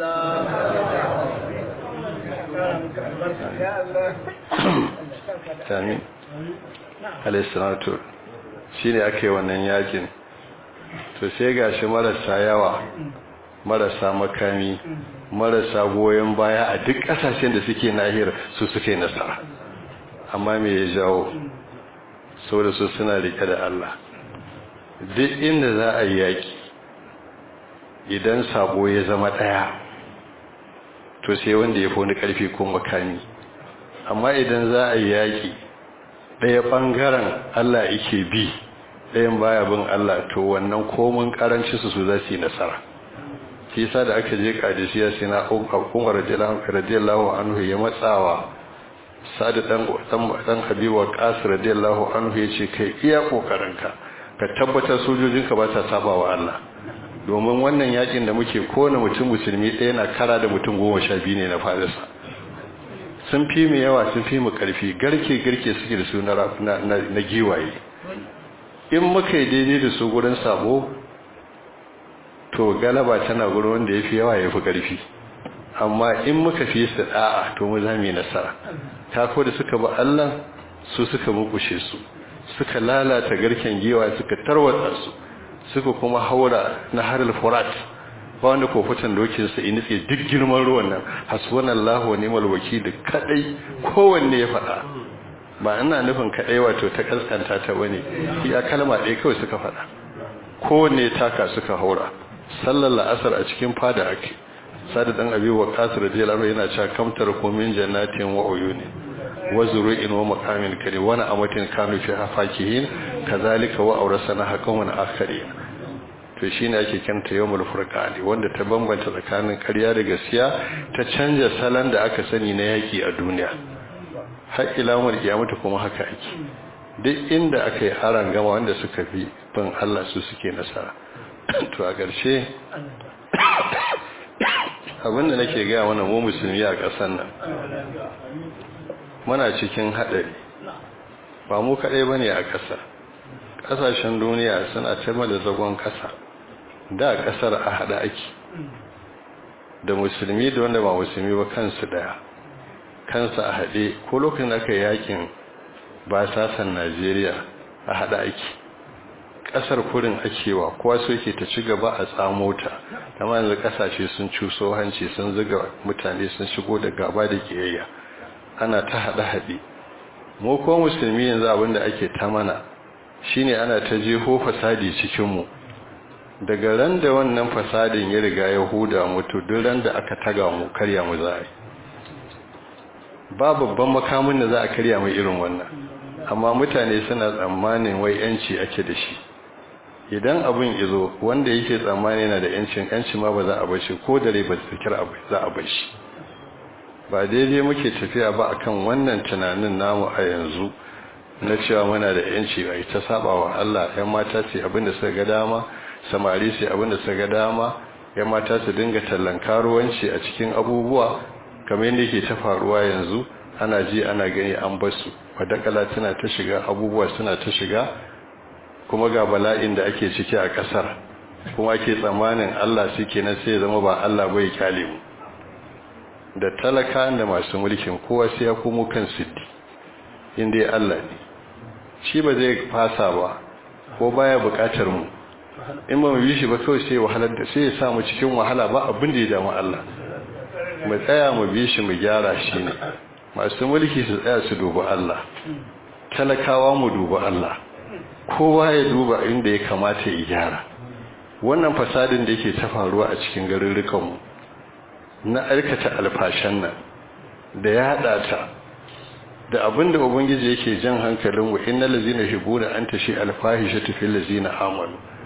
amin alaihissalatu shi ne ake wannan yakin to sai gashi marasa yawa marasa makami marasa goyon baya a duk kasashen da suke nahiyar su suke nasara amma me ya jawo saboda su suna rike da Allah duk inda za a yi yaki idan sabo ya zama daya to sai wanda ya fi wani karfi ko makami amma idan za a yi yaki daya bangaren Allah yake bi ɗayan baya bin Allah to wannan komin karanci su su za su yi nasara shi yasa da aka je kadisiya sai na Umar radiyallahu anhu ya matsawa Sa'ad dan dan Habibu Qas radiyallahu anhu yace kai iya kokarinka ka tabbatar sojojinka ba ta saba wa Allah domin wannan yakin da muke kowane mutum musulmi ɗaya na kara da mutum goma sha biyu ne na farisa sun fi mu yawa sun fi mu ƙarfi garke garke suke da su na giwaye in muka yi daidai da su gurin sabo to galaba tana gurin wanda ya fi yawa ya fi ƙarfi amma in muka fi su da'a to mu za mu yi nasara tako da suka ba Allah su suka mukushe su suka lalata garken giwa suka tarwatsa su suka kuma haura na harar furat ba wanda kofutan dokin sa initse duk girman ruwan nan hasbunallahu wa ni'mal wakil kadai kowanne ya faɗa ba ina nufin kadai wato ta kaskanta ta bane iya kalma ɗaya kawai suka faɗa kowanne taka suka haura sallar la'asar a cikin fada ake sadu dan abi wa qasir radiyallahu anhu yana cewa kamtar kumin jannatin wa uyuni wa zuru'in wa maqamin kari wa na'amatin kanu fi hafakihin kazalika wa awrasana hakawan akharin to shine ake kanta yawmul furqani wanda ta bambanta tsakanin ƙarya da gaskiya ta canja salon da aka sani na yaki a duniya har ila mul kiyamata kuma haka ake duk inda aka yi haran gama wanda suka fi bin Allah su suke nasara to a ƙarshe abinda nake gaya mana mu musulmi a ƙasar nan muna cikin haɗari ba mu kaɗai ba ne a ƙasa ƙasashen duniya suna taima da zagon ƙasa da ƙasar a haɗa ake da musulmi da wanda ba musulmi ba kansu ɗaya kansu a haɗe ko lokacin da aka yi yakin ba sasan najeriya a haɗa ake kasar kurin akewa kowa so yake ta ci gaba a tsamo ta amma yanzu kasashe sun cuso hanci sun zuga mutane sun shigo da gaba da kiyayya ana ta hada hade mu ko musulmi yanzu abinda ake ta mana shine ana ta jeho fasadi cikin mu daga ran da wannan fasadin ya riga ya huda mutu duk ran da aka taga mu karya mu za ba babban makamin da za a karya mu irin wannan amma mutane suna tsammanin wai yanci ake da shi idan abin izo wanda yake tsammani yana da yancin yanci ma ba za a bar shi ko dare ba zikir abu za a bar shi ba daidai muke tafiya ba akan wannan tunanin namu a yanzu na cewa muna da yanci bai ta saba wa Allah yan mata ce abin da suka ga dama samari ce abin da suka ga dama yan mata su dinga tallan karuwanci a cikin abubuwa kamar yadda yake ta faruwa yanzu ana ji ana gani an basu wadakala tana ta shiga abubuwa suna ta shiga kuma ga bala'in da ake ciki a kasar kuma ake tsammanin Allah suke na sai zama ba Allah bai kyale mu da talaka da masu mulkin kowa sai ya komo kan siddi inda ya Allah ne shi ba zai fasa ba ko baya bukatar mu in ba mu bi shi ba kawai sai wahalar da sai ya sa mu cikin wahala ba abin da ya damu Allah mu tsaya mu bi shi mu gyara shi ne masu mulki su tsaya su duba Allah talakawa mu duba Allah kowa ya duba inda ya kamata ya gyara wannan fasadin da yake ta faruwa a cikin garurrukanmu na aikata alfashan nan da ya haɗa ta da abinda ubangiji yake jan hankalin wa innal ladzina yuhibbuna an tashi alfahishatu fil ladzina amanu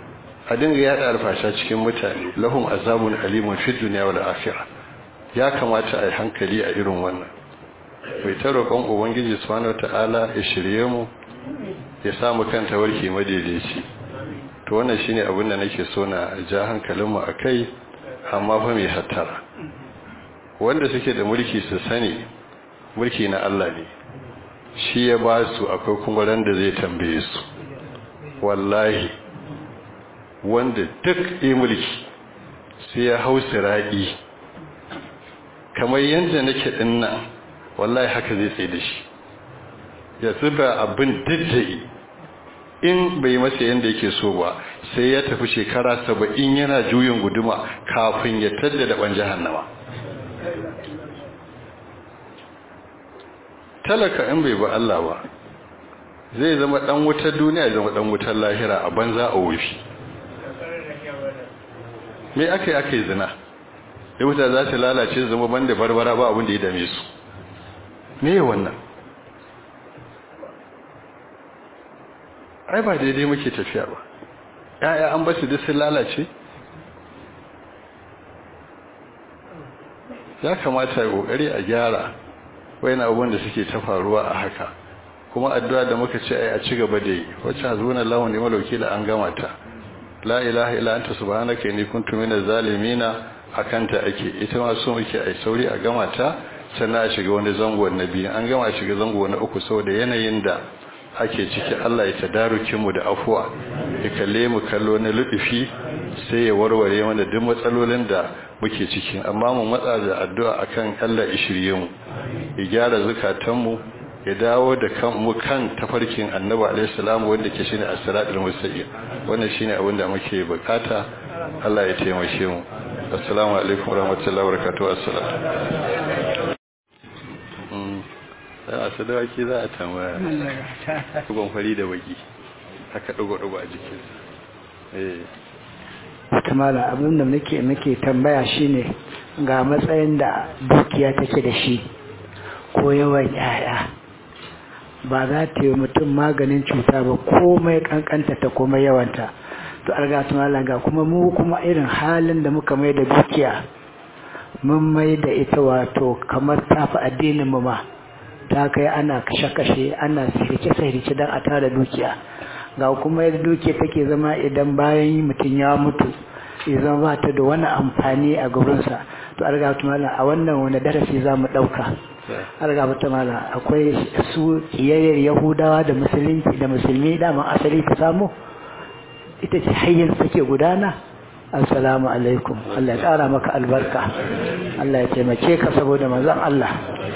a dinga yada alfasha cikin mutane lahum azabun alimun fid dunya wal akhirah ya kamata a yi hankali a irin wannan mai ta roƙon ubangiji subhanahu wataala ya shirye mu ya samu kanta warke madaidaici to wannan shine abin da nake so na ja hankalinmu akai amma fa mai hattara wanda suke da mulki su sani mulki na Allah ne shi ya ba su akwai kuma ran da zai tambaye su wallahi wanda duk yi mulki sai ya hau sira'i kamar yadda nake dinnan wallahi haka zai tsaye da shi ya zuba abin diddai in bai masa yadda yake so ba sai ya tafi shekara saba'in yana juyin guduma kafin ya tadda da ɓan jahannama talaka in bai ba Allah ba zai zama ɗan wutar duniya ya zama ɗan wutar lahira a banza a wufi me aka yi aka yi zina ya wuta za ta lalace zama banda barbara ba abin da ya dame su me wannan ai ba daidai muke tafiya ba ya'ya an basu duk sun lalace ya kamata ya kokari a gyara wayan abubuwan da suke ta faruwa a haka kuma addu'a da muka ce ai a ci gaba da yi wacce hazuna lahu ne malauki da an gama ta la ilaha illa anta subhanaka inni kuntu minaz zalimina akanta ake ita ma so muke ai sauri a gama ta sannan a shiga wani zango na biyu an gama a shiga zango na uku saboda yanayin da ake ciki Allah ya tadarukin mu da afuwa ya kalle mu kallo na ludufi sai ya warware mana duk matsalolin da muke ciki amma mu matsa da addu'a akan Allah ya shirye mu ya gyara zakatan mu ya dawo da kan mu kan tafarkin Annabi alaihi salam wanda ke shine as-siratul mustaqim wannan shine abin da muke bukata Allah ya taimake mu assalamu alaikum warahmatullahi wabarakatuh assalamu sai a sadawaki za a tambaya dugon fari da baki haka dugo-dugo a jikinsa wata mala abin da nake nake tambaya shine ga matsayin da dukiya take da shi ko yawan yaya ba za ta yi mutum maganin cuta ba komai kankanta ta komai yawanta to argatu mala ga kuma mu kuma irin halin da muka mai da dukiya mun mai da ita wato kamar tafi addinin mu ma ta kai ana kashe-kashe ana sirrice-sirrice don a tara dukiya ga kuma yadda dukiya take zama idan bayan mutum ya mutu idan ba ta da wani amfani a gurinsa to an gaba mala a wannan wani darasi za mu ɗauka an gaba mala akwai su kiyayyar yahudawa da musulunci da musulmi daman asali ta samu ita ce hanyar take gudana assalamu alaikum Allah ya ƙara maka albarka Allah ya taimake ka saboda manzon Allah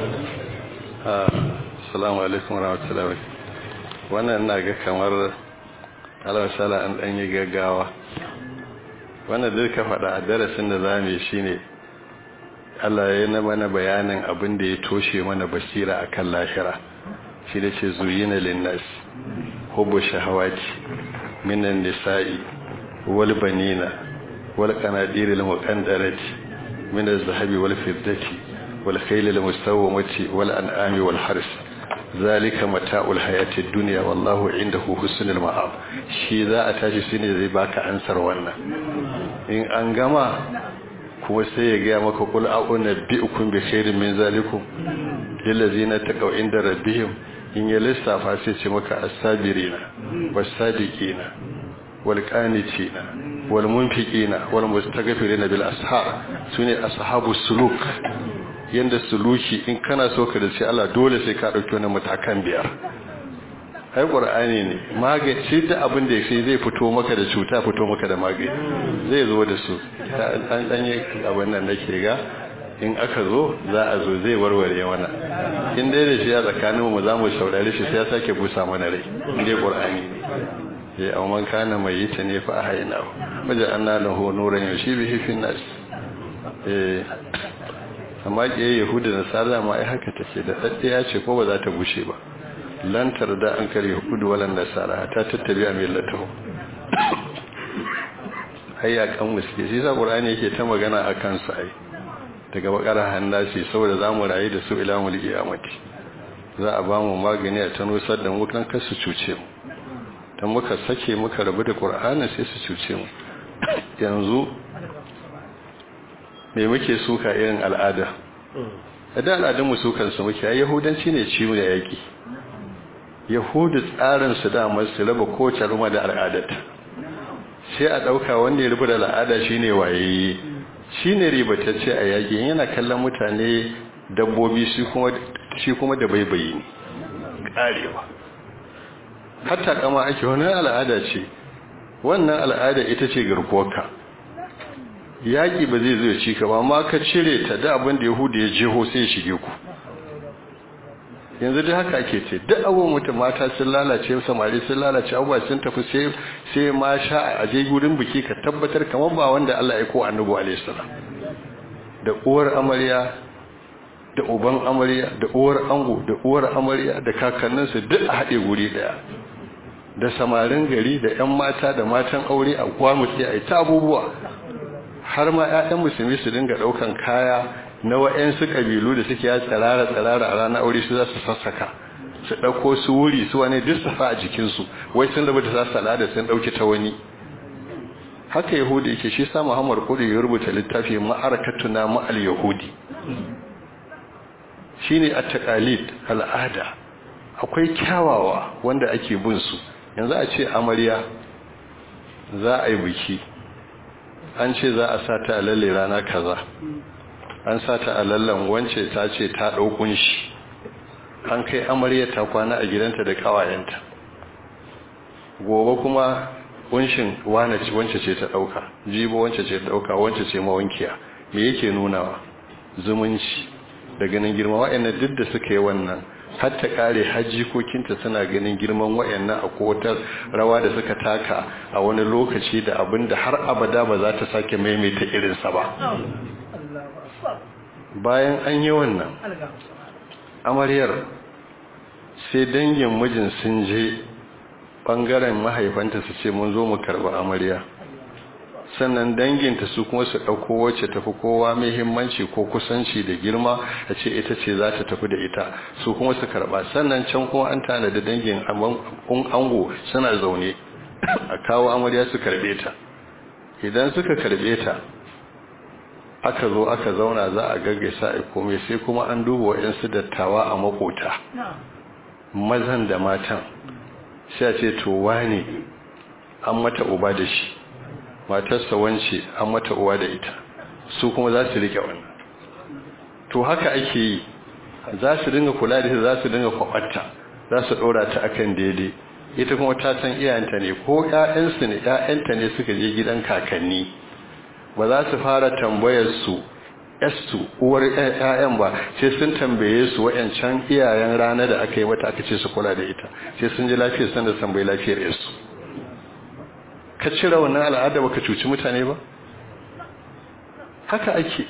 assalamu alaikum warahmatullahi wabarakatuh wannan ina ga kamar alawasala an dan yi gaggawa wannan duk ka faɗa a darasin da zamu yi shine Allah ya yi mana bayanin abin da ya toshe mana basira akan lahira shi da ce zuyina linnas hubbu shahawati minan nisa'i wal banina wal qanadiril muqaddarati min az-zahabi wal fiddati والخيل المستومة والأنعام والحرس ذلك متاع الحياة الدنيا والله عنده حسن المآب shi za a tashi shine zai baka ansar wannan in an gama kuma sai ya gaya maka kul a'una bi'ukum bi khairin min zalikum lillazina taqaw inda rabbihim in ya lissafa sai ce maka as-sabirina was-sadiqina wal-qanitina wal-munfiqina wal-mustaghfirina bil ashar sune ashabus suluk yanda suluki in kana so ka dace Allah dole sai ka dauki wannan matakan biyar ai qur'ani ne magani shi da abin da yake zai fito maka da cuta fito maka da magani zai zo da su an dan yi abin nan nake ga in aka zo za a zo zai warware mana in dai da shi a tsakanin mu zamu saurare shi sai ya sake busa mana rai in dai qur'ani ne ya amman kana mai yi ta ne fa hayna wajen anna lahu nuran yushibihi fi nas eh amma ke yahuda da nasara ma ai haka take da daddiya ce ko ba za ta bushe ba lan tarda an kare yahudu walan nasara ta tattabi a millatahu hayya kan muske shi sa qur'ani yake ta magana akan su ai daga bakara hannasi saboda zamu rayu da su ila mul qiyamati za a ba mu magani a tanusar da mu kan kasu cuce mu dan muka sake muka rabu da qur'ani sai su cuce mu yanzu me muke suka irin al'ada da al'adunmu sukansu muke ai yahudanci ne ciwo da yaƙi yahudu tsarinsu damar su raba kowace ruma da al'adarta sai a ɗauka wanda ya rubu da al'ada shine waye shine ribatacce a yaƙi yana kallon mutane dabbobi shi kuma da baibayi ne ƙarewa hatta kama ake wani al'ada ce wannan al'ada ita ce garkuwarka yaƙi ba zai zai ci ka ba amma ka cire ta da abin da yahudu ya jeho sai ya shige ku yanzu dai haka ake ce duk abubuwan mutum mata sun lalace samari sun lalace abubuwa sun tafi sai sai ma sha a je gurin biki ka tabbatar kamar ba wanda Allah ya ko annabi alaihi salam da uwar amarya da uban amarya da uwar ango da uwar amarya da kakanninsu duk a haɗe guri ɗaya da samarin gari da 'yan mata da matan aure a gwamutse a yi ta abubuwa har ma 'ya'yan musulmi su dinga ɗaukan kaya na wa'yansu ƙabilu da suke ya tsirara tsirara a ranar aure su za su sassaka su ɗauko su wuri su wani duk safa a jikinsu wai sun rabu da za su al'ada sun ɗauki ta wani haka yahudi yake shi sa muhammad kudu ya rubuta littafi ma'arakatuna ma'al yahudi shine at-taqalid al'ada akwai kyawawa wanda ake bin su yanzu a ce amarya za a yi biki an ce za a sata a lalle rana kaza an sata a lallan wance ta ce ta ɗaukun shi an kai amarya ta kwana a gidanta da ƙawayenta gobe kuma kunshin wance ce ta ɗauka jibo wance ce ta ɗauka wance ce mawankiya me yake nunawa zumunci da ganin girma wa'annan duk da suka yi wannan har ta kare hajjikokinta suna ganin girman wa'annan a kowatar rawa da suka taka a wani lokaci da abin da har abada ba za ta sake maimaita irinsa ba bayan an yi wannan amaryar sai dangin mijin sun je ɓangaren mahaifanta su ce mun zo mu karɓi amarya sannan danginta su kuma su ɗauko wacce tafi kowa muhimmanci ko kusanci da girma a ce ita ce za ta tafi da ita su kuma su karɓa sannan can kuma an tana da dangin ango suna zaune a kawo amarya su karɓe ta idan suka karɓe ta aka zo aka zauna za a gaggaisa a komai sai kuma an duba waɗansu dattawa a makota mazan da matan sai a ce to wane an mata uba da shi matarsa wance an mata uwa da ita su kuma za su rike wannan to haka ake yi za su dinga kula da ita za su dinga kwabatta za su ɗora ta akan daidai ita kuma ta san iyayenta ne ko ƴaƴansu ne ƴaƴanta ne suka je gidan kakanni ba za su fara tambayar su yastu uwar ƴaƴan ba sai sun tambaye su wayancan iyayen rana da aka yi mata aka ce su kula da ita sai sun ji lafiyar san da tambayi lafiyar yasu ka cire wannan al'ada baka cuci mutane ba haka ake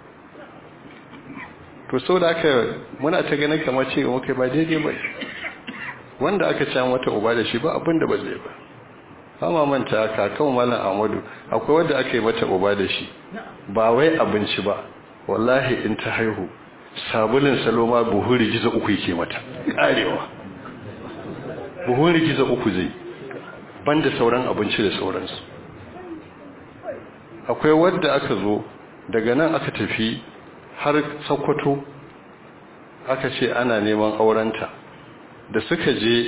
to sau da aka muna ta ganin kamar ce muka ba daidai ba wanda aka ci wata uba da shi ba abin da ba zai ba ba ma manta kakan malam amadu akwai wanda aka yi mata uba da shi ba wai abinci ba wallahi in ta haihu sabulin saloma buhun rigiza uku yake mata karewa buhun rigiza uku zai banda sauran abinci da sauransu akwai wadda aka zo daga nan aka tafi har sokoto aka ce ana neman aurenta da suka je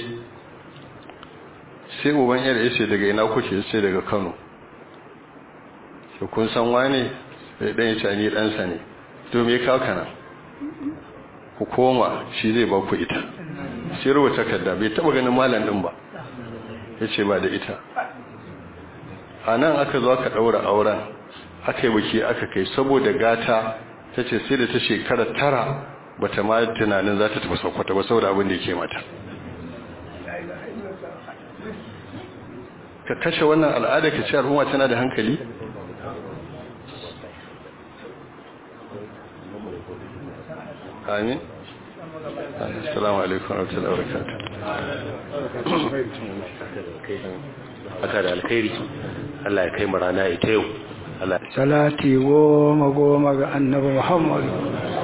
sai uban yar ya ce daga ina kuke sai daga kano sai kun san wane sai dan ya ce ni ɗansa ne to me kawo kana ku koma shi zai ba ku ita sai rubuta takarda bai taba ganin malam din ba ya ce ba da ita a nan aka zo aka ɗaura auren aka yi biki aka kai saboda gata ta ce sai da ta shekara tara ba ta ma tunanin za ta tafi saukwata ba saboda abin da yake mata ka kashe wannan al'ada ka ce al'umma tana da hankali amin assalamu alaikum wa rahmatullahi wa barakatuh aka da alkhairi Allah ya kai mu rana ita yau salati goma goma ga annabi Muhammad